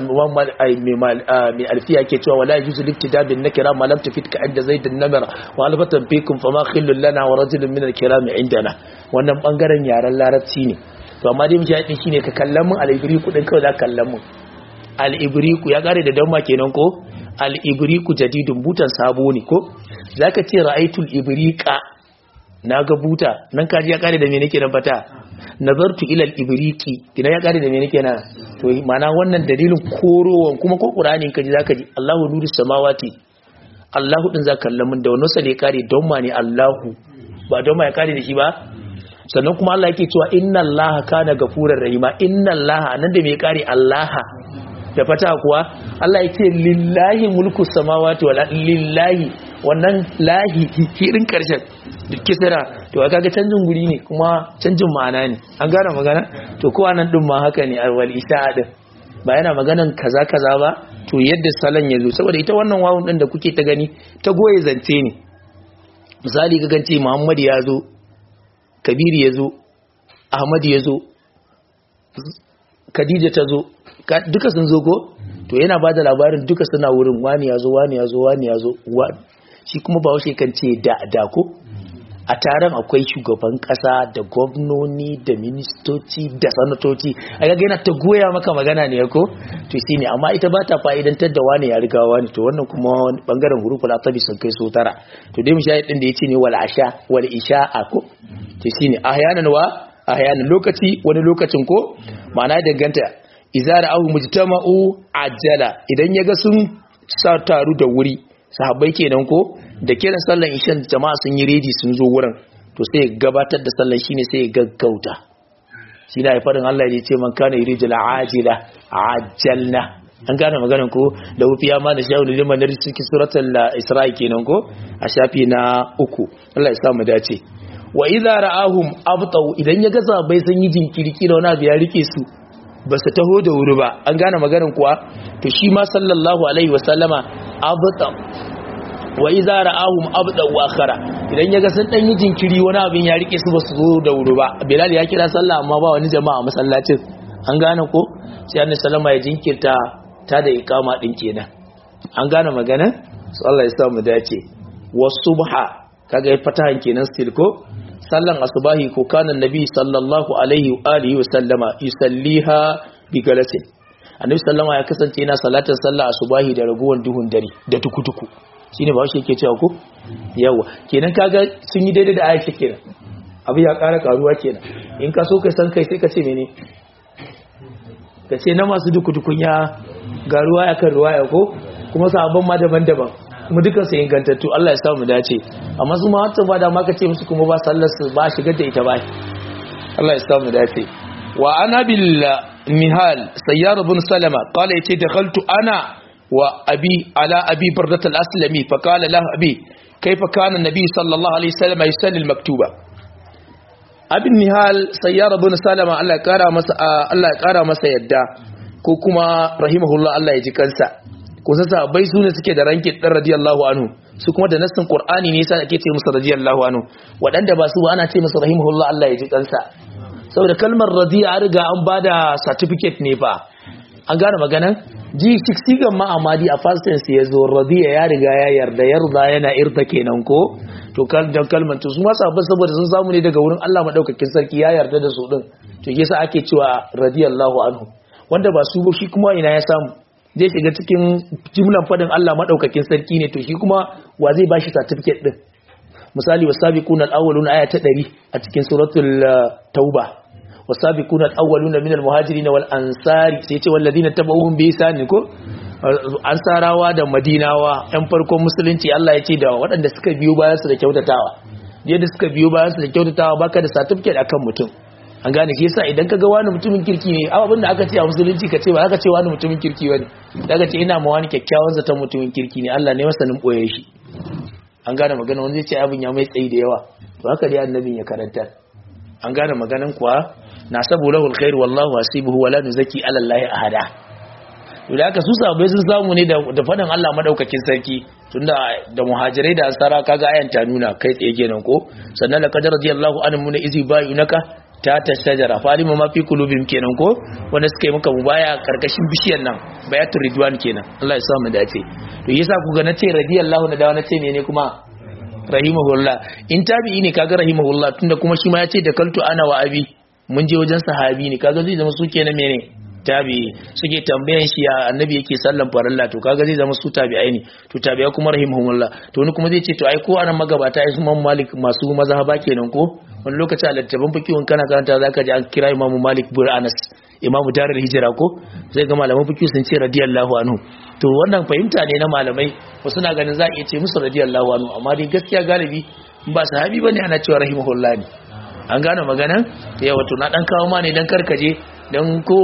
mai alfiya ke cewa wala yuzu liftida bin nakira ma lam tafit ka inda zaidun namira wa alfatan fikum fama khillul lana wa rajulun min al-kiram indana wannan bangaren yaren larabci ne to amma dai mujahidi shine ka kallon mun al-ibriku din kawai za ka kallon mun al-ibriku ya kare da damma kenan ko al-ibriku jadidun butan sabo ne ko zaka ce ra'aitul ibriqa naga buta nan kaji ya kare da me nake nan fata nazartu ila al-ibriqi idan ya kare da me nake na to ma'ana wannan dalilin korowan kuma ko qur'ani kaji zaka ji Allahu nuru samawati Allahu din zaka kallon mun da wannan sale kare don ma ne Allahu ba don ma ya kare da shi ba sannan kuma Allah yake cewa inna Allaha kana gafurar rahima inna Allaha nan da me kare Allaha da fata kuwa Allah yake lillahi mulku samawati wal lillahi wannan lahi hirin karshen duk kisira to kaga canjin guri ne kuma canjin ma'ana ne an gane magana to kowa nan din ma haka ne alwal isha'a din ba yana maganan kaza kaza ba to yadda salon ya zo saboda ita wannan wawun din da kuke ta gani ta goye zance ne misali ga gance Muhammad ya zo Kabir ya zo Ahmad ya zo Khadija ta zo duka sun zo ko to yana ba da labarin duka suna wurin wani ya zo wani ya zo wani ya zo shi kuma ba washe kan ce da da ko a taron akwai shugaban kasa da gwamnoni da ministoci da sanatoci a ga yana ta goya maka magana ne ko to shine amma ita ba ta fa'idantar da wani ya riga wani to wannan kuma wani bangaren huruful atabi sun kai so tara to dai mushahid din da yace ne wal asha wal isha ko to shine ahyanan wa ahyanan lokaci wani lokacin ko ma'ana danganta izara ahu mujtama'u ajala idan yaga sun sa taru da wuri sahabbai kenan ko da kiran sallan ishan jama'a sun yi ready sun zo wurin to sai gabatar da sallan shine sai gaggauta shi da faɗin Allah ya ce man kana yurijul ajila ajalna an gane maganar ko da wufiya ma da shawu liman da cikin suratul isra'i kenan ko a shafi na uku Allah ya sa mu dace wa idza ra'ahum abtau idan ya ga sahabbai sun yi jinkiri kila wani abu ya rike su ba su taho da wuri ba an gane maganin kuwa to shi ma sallallahu alaihi wasallama abda wa iza ra'ahum abda wa akhara idan yaga sun dan yi jinkiri wani abin ya rike su ba su zo da wuri ba bilal ya kira sallah amma ba wani jama'a masallacin an gane ko sai annabi sallama ya jinkirta ta da ikama din kenan an gane magana su Allah ya sa mu dace wasubha kaga ya fatahan kenan still ko sallan asubahi ko kana nabi sallallahu alaihi wa alihi wa sallama yusalliha bi galasin annabi sallama ya kasance yana salatar sallah asubahi da raguwan duhun dare da tukutuku shine ba shi yake cewa ko yawa kenan kaga sun yi daidai da Aisha kenan abu ya ƙara karuwa kenan in ka so kai san kai sai ka ce mene ka ce na masu dukutukun ya ga ruwaya kan ruwaya ko kuma sabon ma daban-daban kuma dukkan su ingantattu Allah ya samu dace amma su ma wata ba da ma kace musu kuma ba sallar su ba shigar da ita ba Allah ya samu dace wa ana bil mihal sayyar ibn salama qala yace dakhaltu ana wa abi ala abi bardat al aslami fa qala lahu abi kaifa kana nabi sallallahu alaihi wasallam yusalli al-maktuba abin nihal sayyara bin salama Allah ya kara masa Allah ya kara masa yadda ko kuma rahimahullah Allah ya ji kansa ko sa sahabbai su ne suke da rankin dan radiyallahu anhu su kuma da nassin qur'ani ne yasa ake ce musu radiyallahu anhu wadanda ba su ba ana ce musu rahimahullah Allah ya ji kansa saboda kalmar radiya an riga an bada certificate ne fa an gane maganan ji sigan ma amadi a first tense ya zo radiya ya riga ya yarda yarda yana irta kenan ko to kal dan kalmar to su ma sahabbai saboda sun samu ne daga wurin Allah madaukakin sarki ya yarda da su din to yasa ake cewa radiyallahu anhu wanda ba su ba shi kuma ina ya samu zai shiga cikin jimlan fadin Allah madaukakin sarki ne to shi kuma wa zai bashi certificate din misali wasabiquna al-awwaluna aya ta 100 a cikin suratul tauba wasabiquna al-awwaluna minal muhajirin wal ansari sai ce walladina tabauhum bi ihsan ko ansarawa da madinawa yan farkon musulunci Allah ya ce da waɗanda suka biyo bayan su da kyautatawa yadda suka biyo bayan su da kyautatawa baka da certificate akan mutum an gane shi yasa idan kaga wani mutumin kirki ne abin da aka ce a musulunci ka ce ba aka ce wani mutumin kirki bane daga ce ina ma wani kyakkyawan zaton mutumin kirki ne Allah ne masanin boye shi an gane magana wani zai ce abin ya mai tsayi da yawa to haka dai annabin ya karanta an gane maganan kuwa na sabu lahul khair wallahu hasibuhu wala nuzaki ala allahi ahada to da haka su sabai sun samu ne da faɗin Allah madaukakin sarki tunda da muhajirai da ansara kaga ayan ta nuna kai tsaye kenan ko sannan laqad radiyallahu anhu mun izi bayunaka ta ta shajara falima ma fi kulubim kenan ko wanda suka yi maka mubaya karkashin bishiyar nan bayatul ridwan kenan Allah ya sa mu dace to yasa ku ga nace radiyallahu na dawo nace ne kuma rahimahullah in tabi'i ne kaga rahimahullah tunda kuma shi ma yace da kaltu ana wa abi mun je wajen sahabi ne kaga zai zama su kenan mene tabi'i suke tambayan shi ya annabi yake sallan farilla to kaga zai zama su tabi'ai ne to tabi'a kuma rahimahumullah to wani kuma zai ce to ai ko anan magabata ai su man malik masu mazhaba kenan ko wani lokaci a littattafan fikihun kana karanta zaka ji an kira imamu malik bin anas imamu darar hijira ko zai ga malaman fikihu sun ce radiyallahu anhu to wannan fahimta ne na malamai wasu na ganin za a iya ce musu radiyallahu anhu amma dai gaskiya galibi ba sahabi bane ana cewa rahimahullah ne an gane maganan yawa to na dan kawo ma ne dan karkaje dan ko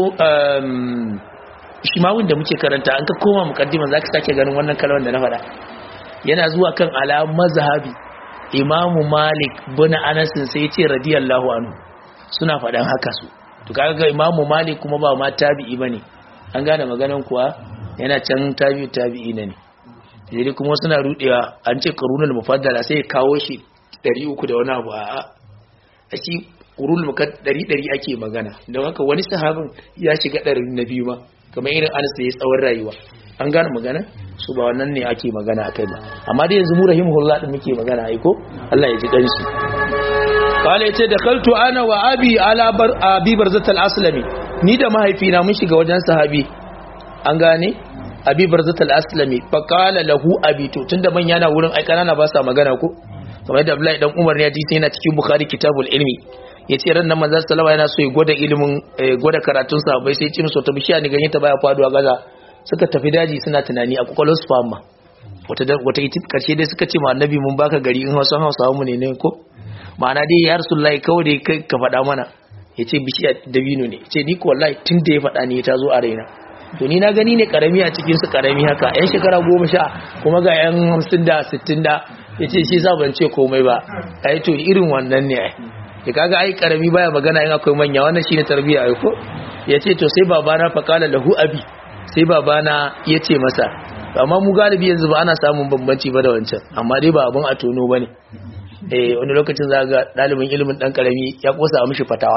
shimawun da muke karanta an ka koma mukaddima zaka sake ganin wannan kalmar da na faɗa yana zuwa kan ala mazhabi imamu malik bin anas sai ya ce radiyallahu anhu suna faɗan haka su to kaga ga imamu malik kuma ba ma tabi'i bane an gane maganan kuwa yana can tabi'u tabi'i ne sai kuma suna rudewa an ce qarunul mufaddala sai ya kawo shi 300 da wani abu a shi qurul mukat 100 ake magana don haka wani sahabin ya shiga 100 na biyu ma kamar irin anas da ya tsawon rayuwa an gane magana su ba wannan ne ake magana akai ba amma dai yanzu mu rahimahullah din muke magana ai ko Allah ya ji kansu kale yace da kaltu ana wa abi ala bar abi barzat al-aslami ni da mahaifina mun shiga wajen sahabi an gane abi barzat al-aslami fa qala lahu abi to tunda manya na wurin ai kanana ba sa magana ko kamar yadda Abdullahi dan Umar ne hadisi yana cikin Bukhari kitabul ilmi yace ran nan manzo sallama yana so ya gwada ilimin gwada karatun sahabbai sai ya ce musu ta bishiya ni ganye ta baya faduwa gaza suka tafi daji suna tunani a kwakwalwar su fama wata iti karshe dai suka ce ma annabi mun baka gari in wasu hausawa mu ne ne ko ma'ana dai ya rasulullahi kawai dai kai ka faɗa mana ya ce bishiya dabino ne ce ni ko wallahi tun da ya faɗa ne ta zo a raina to ni na gani ne karami a cikin su karami haka yan shekara goma sha kuma ga yan hamsin da sittin da ya ce shi sa ban ce komai ba ai to irin wannan ne ya kaga ai karami baya magana in akwai manya wannan shine tarbiyya ai ko ya ce to sai babana faqala lahu abi sai babana ya ce masa amma mu galibi yanzu ba ana samun bambanci ba da wancan amma dai ba abin a tono ba ne eh wani lokacin za ga ɗalibin ilimin ɗan ƙarami ya ƙosa a mishi fatawa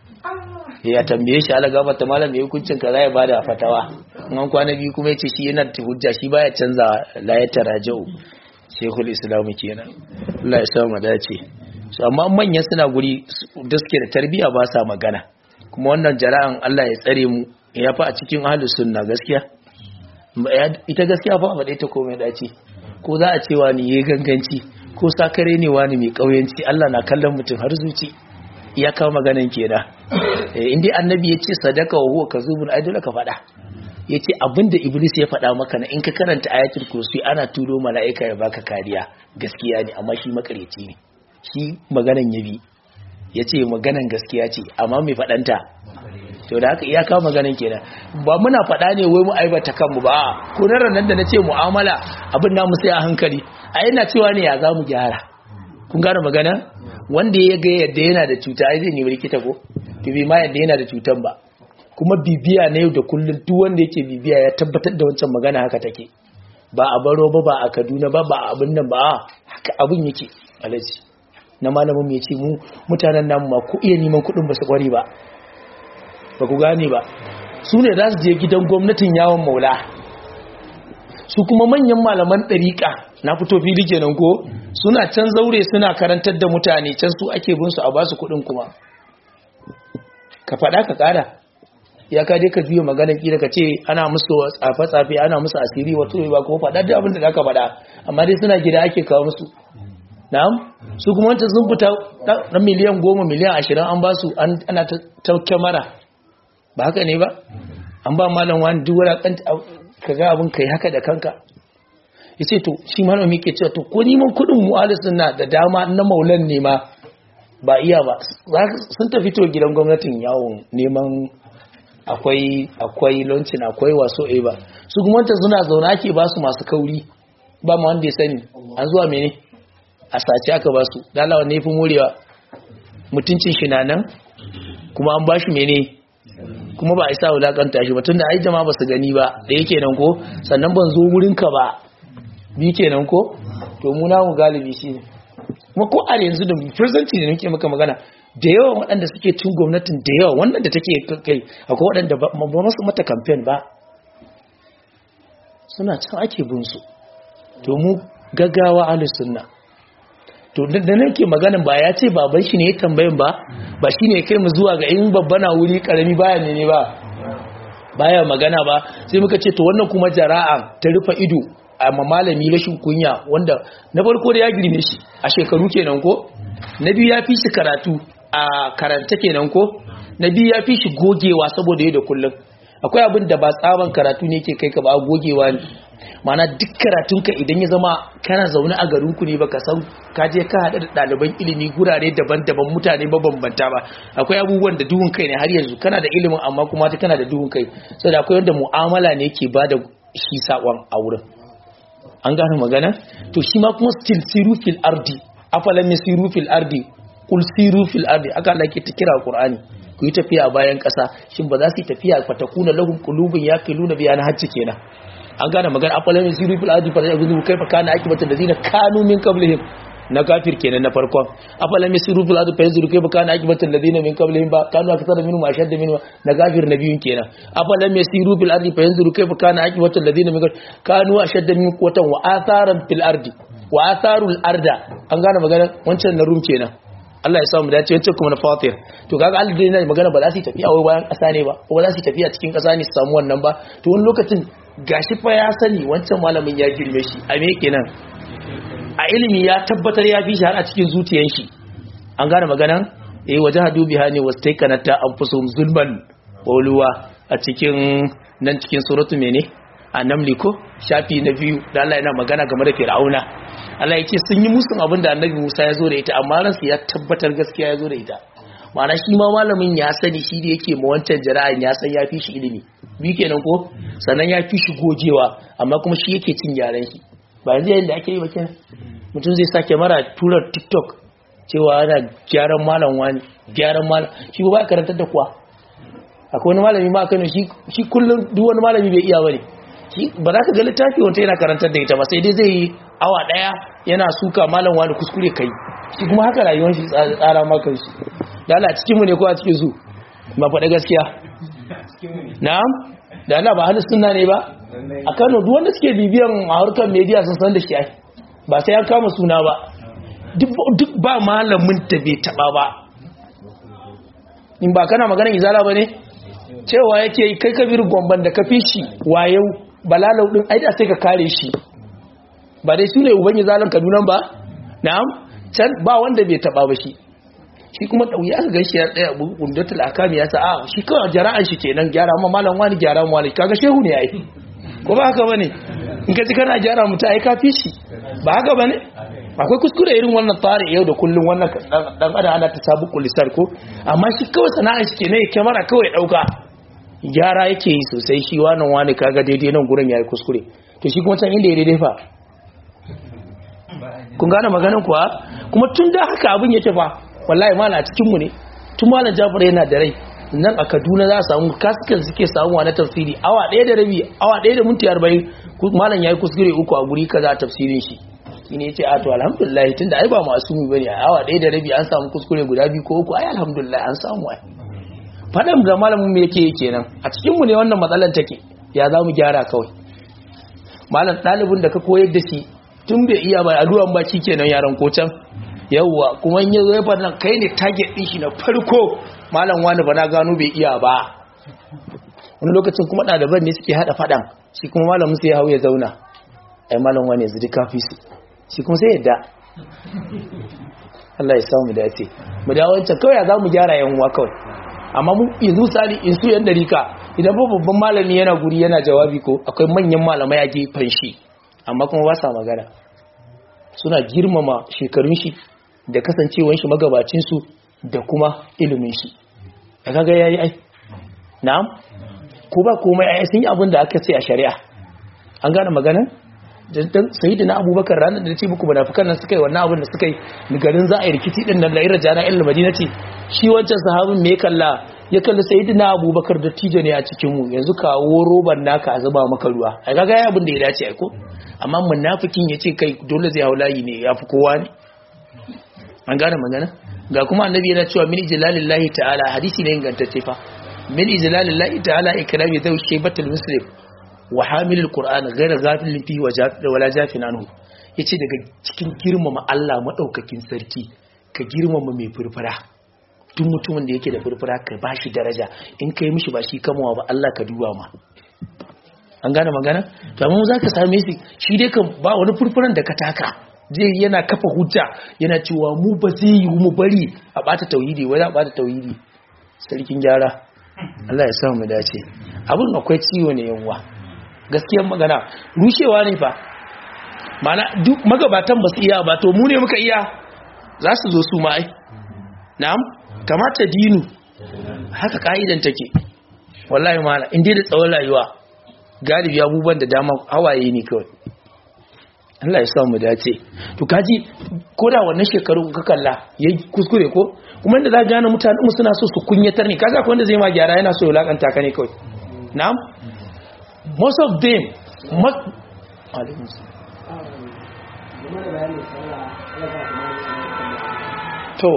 ya tambaye shi ala gaba ta malam ya hukuncin ka za ya bada fatawa an kwana biyu kuma ya ce shi yana da hujja shi baya canza la ya tarajau shekul islam kenan Allah ya sa mu dace so amma manyan suna guri da suke da tarbiyya ba sa magana kuma wannan jara'an Allah ya tsare mu ya fa a cikin ahlus sunna gaskiya ita gaskiya fa ba dai ta komai dace ko za a cewa ni yayi ganganci ko sakare ne wani mai kauyanci Allah na kallon mutum har zuci ya kawo maganan kenan eh indai annabi ya ce sadaka wa huwa kazubun ai dole ka faɗa yace abinda iblis ya faɗa maka na in ka karanta ayatul kursi ana turo mala'ika ya baka kariya gaskiya ne amma shi makareci ne shi maganan yabi yace maganan gaskiya ce amma mai faɗanta to da haka iyaka maganin kenan ba muna faɗa ne wai mu aibata kanmu ba ko nan nan da nace mu'amala abin namu sai a hankali a yana cewa ne ya za mu gyara kun gane magana wanda ya ga yadda yana da cuta ai zai nemi likita ko to bi ma yadda yana da cutan ba kuma bibiya na yau da kullum duk wanda yake bibiya ya tabbatar da wancan magana haka take ba a baro ba ba a Kaduna ba ba a abin nan ba haka abin yake alaji na malamin mu yace mu mutanen namu ma ku iya neman kuɗin ba su kware ba ba ku gane ba su ne za su je gidan gwamnatin yawon maula su kuma manyan malaman ɗariƙa na fito fili kenan ko suna can zaure suna karantar da mutane can su ake bin su a basu kuɗin kuma ka faɗa ka ƙara ya ka dai ka juya maganar kila ka ce ana musu tsafe-tsafe ana musu asiri wato ba ko faɗa da abin da za ka faɗa amma dai suna gida ake kawo musu na'am su kuma wancan sun fita na miliyan goma miliyan ashirin an ba su ana ta kyamara ba haka ne ba an ba malam wani duk wani ka ga abin kai haka da kanka ya ce to shi malami ke cewa to ko neman kudin mu'alisun na da dama na maulan nema ba iya ba sun tafi to gidan gwamnatin yawon neman akwai akwai launcin akwai waso a ba su kuma wanta suna zaune ake ba su masu kauri ba ma wanda ya sani an zuwa mene a sace aka ba su dalawa ne fi morewa mutuncin shi na nan kuma an ba shi mene kuma ba a isa wulakanta shi ba tunda ai jama'a ba su gani ba da yake nan ko sannan ban zo wurin ka ba bi kenan ko to mu namu galibi shi ne kuma ko a yanzu da presently da nake maka magana da yawan waɗanda suke cin gwamnatin da yawa wannan da take kai akwai waɗanda ba masu mata campaign ba suna can ake bin su to mu gaggawa ahlus sunna to da nake maganin ba ya ce baban shi ne ya tambayin ba ba shi ne kai mu zuwa ga in babba na wuri karami baya ne ne ba baya magana ba sai muka ce to wannan kuma jara'a ta rufe ido a malami rashin kunya wanda na farko da ya girme shi a shekaru kenan ko na biyu ya fi shi karatu a karanta kenan ko na biyu ya fi shi gogewa saboda yau da kullum akwai abin da ba tsaban karatu ne ke kai ka ba gogewa ne mana duk karatunka idan ya zama kana zaune a garinku ne baka san ka je ka haɗa da ɗaliban ilimi gurare daban-daban mutane mabambanta ba akwai abubuwan da duhun kai ne har yanzu kana da ilimin amma kuma ta kana da duhun kai saboda akwai wanda mu'amala ne ke ba da shi saƙon a wurin an gane magana to shi ma kuma still siru fil ardi afalam yasiru fil ardi kul siru fil ardi aka Allah ke ta kira Qur'ani ku yi tafiya bayan ƙasa shin ba za su yi tafiya fatakuna lahum qulubun yaqiluna biha na hajji kenan an gane magana afalan yasiru fil ardi fa yanzu kaifa kana akibatu allazina kanu min qablihim na kafir kenan na farkon afalan yasiru fil ardi fa yanzu kaifa kana akibatu allazina min qablihim ba kanu akthara minhum ashadda minhum na kafir na biyun kenan afalan yasiru fil ardi fa yanzu kaifa kana akibatu allazina min kanu ashadda minhum quwwatan wa atharan fil ardi wa atharul arda an gane magana wancan na rum kenan Allah ya sa mu dace wancan kuma na fatir to kaga Allah dai yana magana ba za su tafiya wai bayan ƙasa ne ba ko ba za su tafiya cikin ƙasa ne su samu wannan ba to wani lokacin gashi fa ya sani wancan malamin ya girme shi a me kenan a ilimi ya tabbatar ya fi shi har a cikin zuciyar shi an gane maganan eh waje hadu biha ne wasu taikanata an fi sun zulman oluwa a cikin nan cikin suratu mene a namli ko shafi na biyu da Allah yana magana game da fir'auna Allah ya ce sun yi musun abin da annabi Musa ya zo da ita amma ransu ya tabbatar gaskiya ya zo da ita ma'ana shi ma malamin ya sani shi da yake ma wancan jara'an ya san ya fi shi ilimi bi kenan ko sannan ya fi shi gogewa amma kuma shi yake cin gyaran shi ba yanzu yayin da ake yi ba kenan mutum zai sake mara tura tiktok cewa ana gyaran malam wani gyaran malam shi ba ya karantar da kuwa akwai wani malami ma kano shi kullum duk wani malami bai iya bane shi ba za ka ga littafi wanda yana karantar da ita ba sai dai zai yi awa daya yana suka malam wani kuskure kai shi kuma haka rayuwar shi tsara makan shi da Allah cikin mu ne ko a cikin su ba faɗa gaskiya na'am da Allah ba halin sunna ne ba a Kano duk wanda suke bibiyan a harkar media sun san da shi ai ba sai an kama suna ba duk ba malamin da bai taba ba in ba kana maganar izala ba ne cewa yake kai kabir gomban da ka fi shi wayau balalau din ai da sai ka kare shi ba dai su ne uban izalan kaduna ba na'am can ba wanda bai taba ba shi shi kuma dauya ka ganshi ya tsaya bundatul akami ya sa a shi kawai jara'an shi kenan gyara ma malam wani gyara mu wani kaga shehu ne ai ko ba haka bane in ka ji kana gyara mutu ai ka fi shi ba haka bane akwai kuskure irin wannan tsari yau da kullum wannan dan adam ana ta sabu kulisar ko amma shi kawai sana'a shi kenan ya kyamara kawai dauka gyara yake yi sosai shi wannan wani kaga daidai nan gurin yayi kuskure to shi kuma can inda ya daidai fa kun gane maganin kuwa kuma tun da haka abin yake fa wallahi mala a cikin mu ne tun malam Jafar yana da rai nan a Kaduna za a samu kaskan suke samuwa na tafsiri awa ɗaya da rabi awa ɗaya da minti arba'in malam yayi kuskure uku a guri kaza tafsirin shi shine yace a to alhamdulillah tunda ai ba masumi bane a awa ɗaya da rabi an samu kuskure guda biyu ko uku ai alhamdulillah an samu ai fadan da malamin me yake kenan a cikin mu ne wannan matsalar take ya za mu gyara kawai malam ɗalibin da ka koyar da shi tun bai iya ba addu'an ba kenan yaran ko can yawwa kuma in yazo ya fada kai ne target din shi na farko malam wani ba na gano bai iya ba wani lokacin kuma ɗaliban ne suke hada fadan shi kuma malamin sai ya hau ya zauna ai malam wani yanzu duka fi su shi kuma sai yadda Allah ya samu dace mu da wancan kawai ya zamu gyara yan uwa kawai amma mu yanzu sali in su yan darika idan ba babban malami yana guri yana jawabi ko akwai manyan malamai a gefen shi amma kuma ba sa magana suna girmama shekarun shi da kasancewan shi magabacin su da kuma ilimin shi a kaga yayi ai na'am ko ba komai ai sun yi abin da aka ce a shari'a an gane maganar dan sayyidina abubakar ranar da ce muku munafikan nan suka yi wannan abin da suka yi garin za a yi rikici din nan da irin jana ilmi madina ce shi wancan sahabin me kalla ya kalli sayyidina abubakar da tijo ne a cikin mu yanzu kawo roban naka a zuba maka ruwa ai kaga ya abin da ya dace ai ko amma munafikin ya ce kai dole zai haulayi ne ya fi kowa ne an gane magana ga kuma annabi yana cewa min ijlalillahi ta'ala hadisi ne ingantacce fa min ijlalillahi ta'ala ikrami zau shaybatul muslim wa hamilul qur'an ghayra ghafilin fihi wala jafin anhu yace daga cikin girmama Allah madaukakin sarki ka girmama mai furfura duk mutumin da yake da furfura ka bashi daraja in kai mishi ba shi kamawa ba Allah ka duba ma an gane magana to amma za ka same shi shi dai kan ba wani furfuran da ka taka zai yana kafa hujja yana cewa mu ba zai yi mu bari a bata tauhidi wai za a bata tauhidi sarkin gyara Allah ya sa mu dace abin akwai ciwo ne yawa gaskiyar magana rushewa ne fa mana duk magabatan ba su iya ba to mu ne muka iya za su zo su ma ai na'am kamata dinu haka ka'idan take wallahi mala in dai da tsawon rayuwa galibi abubuwan da dama hawaye ne kawai Allah ya sa mu dace to kaji ko da wannan shekaru ka kalla yayi kuskure ko kuma inda za gane mutanen mu suna so su kunyatar ne kaga ko wanda zai ma gyara yana so ya lakanta ka ne kawai na'am most of them mak alaikum to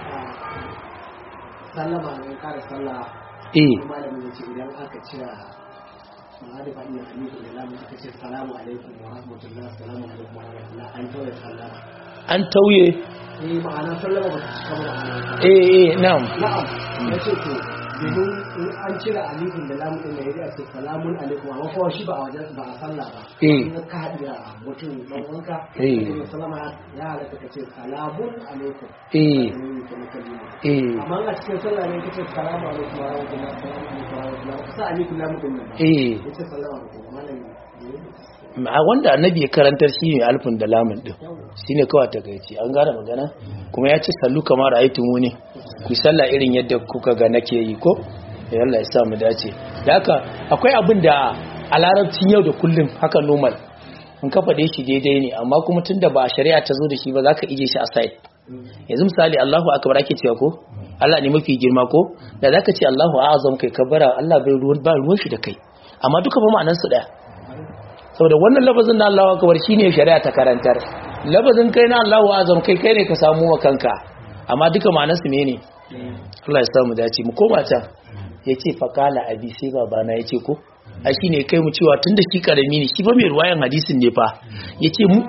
sallama ne kare sallah eh malamin ya ce idan aka cira ma'arifa ina hamidu da lamun aka ce salamu alaikum wa rahmatullah salamu alaikum wa rahmatullah an tauye sallama an tauye eh ma'ana sallama ba ta cika ba ma'ana eh eh na'am na'am ya ce to domin in an cire alifin da lamun din da ya ce salamun alaikum amma kuma shi ba a wajen ba a sallah ba Eh. in ka haɗu da mutum dan uwanka Eh. sai sallama ya halatta ka ce salamun alaikum eh Mm, kuma kalima. eh amma a cikin sallah ne kace salamu alaikum wa rahmatullahi salamu alaikum wa rahmatullahi ka sa alaikum lamu din nan eh yace salamu alaikum malami a wanda annabi ya karantar shi ne alfin da lamun din shi ne kawai takaici an gane magana kuma ya ce sallu kamar aitin wuni ku sallah irin yadda kuka ga nake yi ko ya Allah ya sa mu dace da haka akwai abin da a larabcin yau da kullum haka normal in ka faɗe shi daidai ne amma kuma tunda ba shari'a ta zo da shi ba za ka ije shi a side yanzu misali Allahu akbar ake cewa ko Allah ne mafi girma ko da zaka ce Allahu a'azam kai kabara Allah bai ruwan ba ruwan shi da kai amma duka ba ma'anar su daya saboda wannan lafazin na Allahu akbar shine shari'a ta karantar lafazin kai na Allahu azam kai kai ne ka samu wa kanka amma duka ma'anar su ne Allah ya samu dace mu koma can yace faqala abi sai babana yace ko ai shine kai mu cewa tunda shi karami ne shi ba mai ruwayan hadisin ne fa yace mu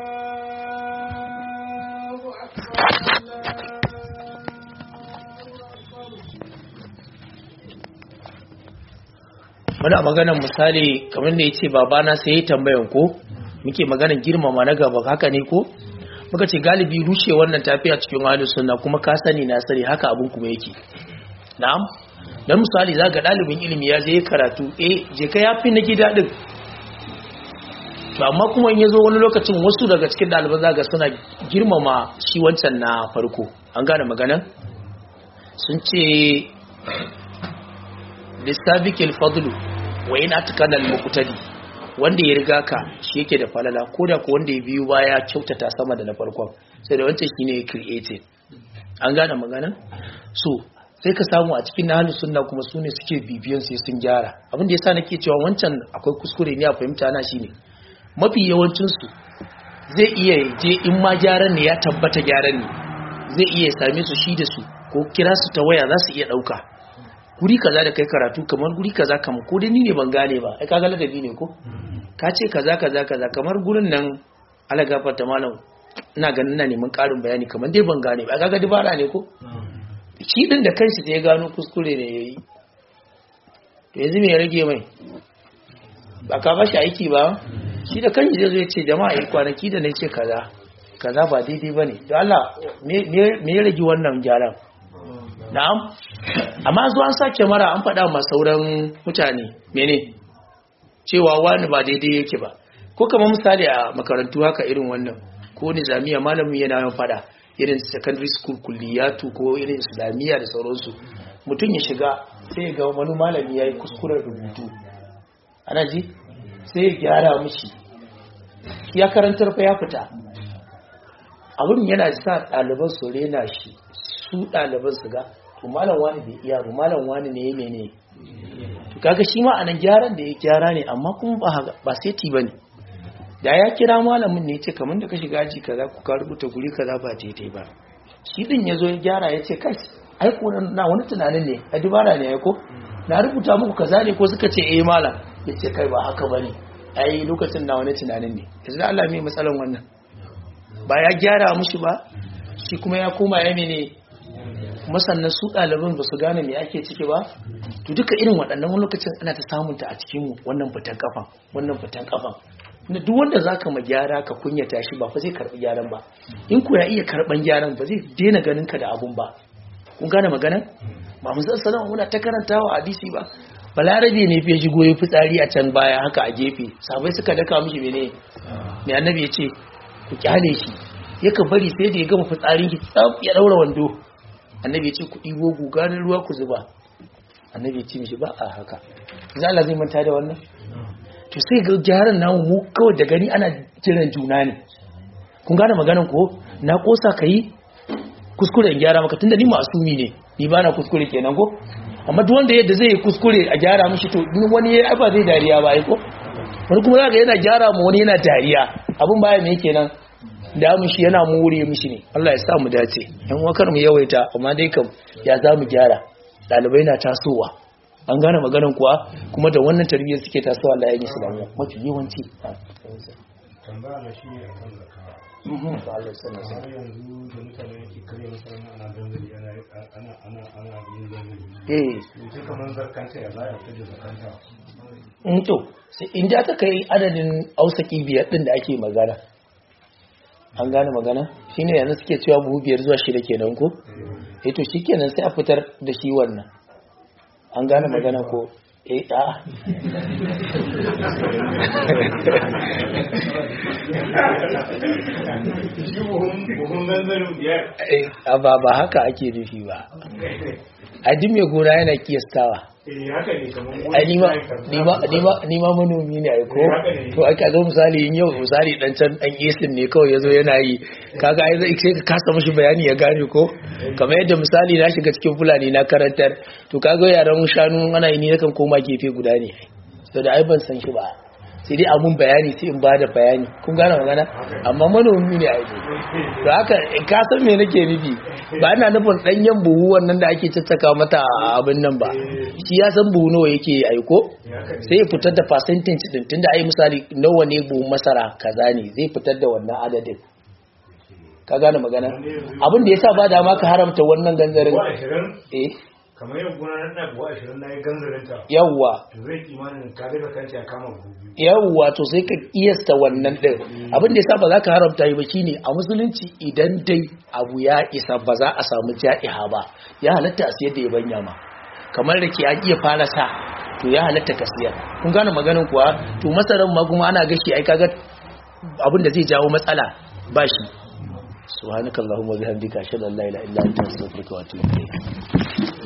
muna maganar misali kamar da ya ce babana sai ya tambayan ko muke maganar girmama na gaba haka ne ko muka ce galibi rushe wannan tafiya cikin wani sunna kuma ka sani na sani haka abin kuma yake na'am dan misali za ga ɗalibin ilimi ya je karatu eh je ka yafi na gida din to amma kuma in yazo wani lokacin wasu daga cikin ɗaliban zaga suna girmama shi wancan na farko an gane maganan sun ce lissabiqil fadlu wa in atkana al-muqtadi wanda ya riga ka shi yake da falala ko da ko wanda ya biyu baya kyautata sama da na farkon sai da wancan shine ya created an gane magana so sai ka samu a cikin nahlus sunna kuma sune suke bibiyan sai sun gyara abin da yasa nake cewa wancan akwai kuskure ne a fahimta na shine mafi yawancin su zai iya je in ma gyaran ne ya tabbata gyaran ne zai iya same su shi da su ko kira su ta waya za su iya dauka guri kaza da kai karatu kamar guri kaza kamar ko dai ni ne ban gane ba ai kaga ladabi ne ko ka ce kaza kaza kaza kamar gurin nan ala gafarta malam ina ganin ina neman karin bayani kamar dai ban gane ba kaga dubara ne ko shi din da kanshi sai ya gano kuskure ne yayi to yanzu me ya rage mai ba ka bashi aiki ba shi da kanshi zai zo ya ce jama'a yi kwanaki da na ce kaza kaza ba daidai bane to Allah me me ya rage wannan gyaran na'am amma zuwa an sake mara an faɗa ma sauran mutane mene cewa wani ba daidai yake ba ko kamar misali a makarantu haka irin wannan ko nizamiya malamin yana yin faɗa irin secondary school kulliyatu ko irin islamiyya da sauransu mutum ya shiga sai ga wani malami ya yi kuskuren rubutu ana ji sai ya gyara mishi ya karantar fa ya fita abin yana sa ɗaliban su rena shi su ɗaliban su ga to malam wani bai iya ba malam wani ne ya mene to kaga shi ma anan gyaran da ya gyara ne amma kuma ba ba seti bane da ya kira malamin ne ce kamar da ka shiga aji kaza ku ka rubuta guri kaza ba daidai ba shi din yazo ya gyara ya ce kai ai ko na wani tunanin ne a dubara ne ai ko na rubuta muku kaza ne ko suka ce eh malam ya ce kai ba haka bane ai lokacin na wani tunanin ne yanzu Allah mai matsalan wannan ba ya gyara mushi ba shi kuma ya koma ya mene kuma sannan su ɗaliban ba su gane me ake ciki ba to duka irin waɗannan wani lokacin ana ta samunta a cikin wannan fitan kafan wannan fitan kafan na duk wanda za ka ma gyara ka kunyata shi ba fa zai karɓi gyaran ba in ku ya iya karɓan gyaran ba zai daina ganin ka da abun ba kun gane magana ba mu san sanan muna ta karantawa hadisi ba balarabe ne fiye shigo ya fitsari a can baya haka a gefe sabai suka daka mishi mene mai annabi ya ce ku kyale shi yakan bari sai da ya gama fitsarin ki tsaf ya daura wando annabi ya ce ku ɗibo guganin ruwa ku zuba annabi ya ce mishi ba a haka za Allah zai manta da wannan to sai ga gyaran namu mu kawai da gani ana jiran juna ne kun gane maganan ko na kosa ka yi kuskure in gyara maka tunda ni masumi ne ni ba na kuskure kenan ko amma duk wanda yadda zai yi kuskure a gyara mishi to in wani ya ba zai dariya ba ai ko wani kuma zaka yana gyara ma wani yana dariya abun baya me kenan da mu shi yana more mishi ne Allah ya sa mu dace yan wakar mu yawaita amma dai kam ya za mu gyara dalibai na tasowa an gane maganan kuwa kuma da wannan tarbiyyar suke tasowa Allah ya yi islamiyya mafi yawanci tambaya na shi ne akan zakawa Allah ya sanar har yanzu da mutane yake karya masarana ana ganzali ana ana ana ana yin ganzali eh yanzu kamar zakanta ya za a fitar da zakanta in to sai inda aka kai adadin ausaki biyar din da ake magana an gane magana shine yanzu suke cewa buhu biyar zuwa shida kenan ko eh to shikenan sai a fitar da shi wannan an gane magana ko eh a shi buhun buhun ganzalin biyar eh, a ba ba haka ake nufi ba a duk mai gona yana kiyastawa eh haka ne kamar ai nima nima nima nima manomi ne ai ko to ai kaga misali in yau misali dan can dan yesin ne kawai yazo yana yi kaga ai zai sai ka kasa mishi bayani ya gane ko kamar yadda misali na shiga cikin fulani na karantar to kaga yaran shanu ana yi ni nakan koma gefe guda ne to da ai ban san shi ba sai dai amun bayani sai in bada bayani kun gane magana amma manomi ne ai to haka ka san me nake nufi ba ina nufin danyen buhu wannan da ake caccaka mata a abin nan ba shi ya san buhu nawa yake aiko sai ya fitar da percentage din tunda ai misali nawa ne buhun masara kaza ne zai fitar da wannan adadin ka gane magana abin da yasa ba da ma ka haramta wannan gangarin buwa ashirin eh kamar yau gona na ɗaya buwa ashirin na yi ganzalinta yawwa to zai kimanin ka daga kanci a kama buhu biyu yawwa to sai ka kiyasta wannan din abin da yasa ba za ka haramta yi ba shine a musulunci idan dai abu ya isa ba za a samu ja'iha ba ya halatta a siyar da ya banya ma kamar da ke an iya fara sa to ya halatta ka siyar kun gane maganin kuwa to masaran ma kuma ana gashi ai kaga abin da zai jawo matsala ba shi subhanakallahumma bihamdika ashhadu an la ilaha illa anta astaghfiruka wa atubu ilayk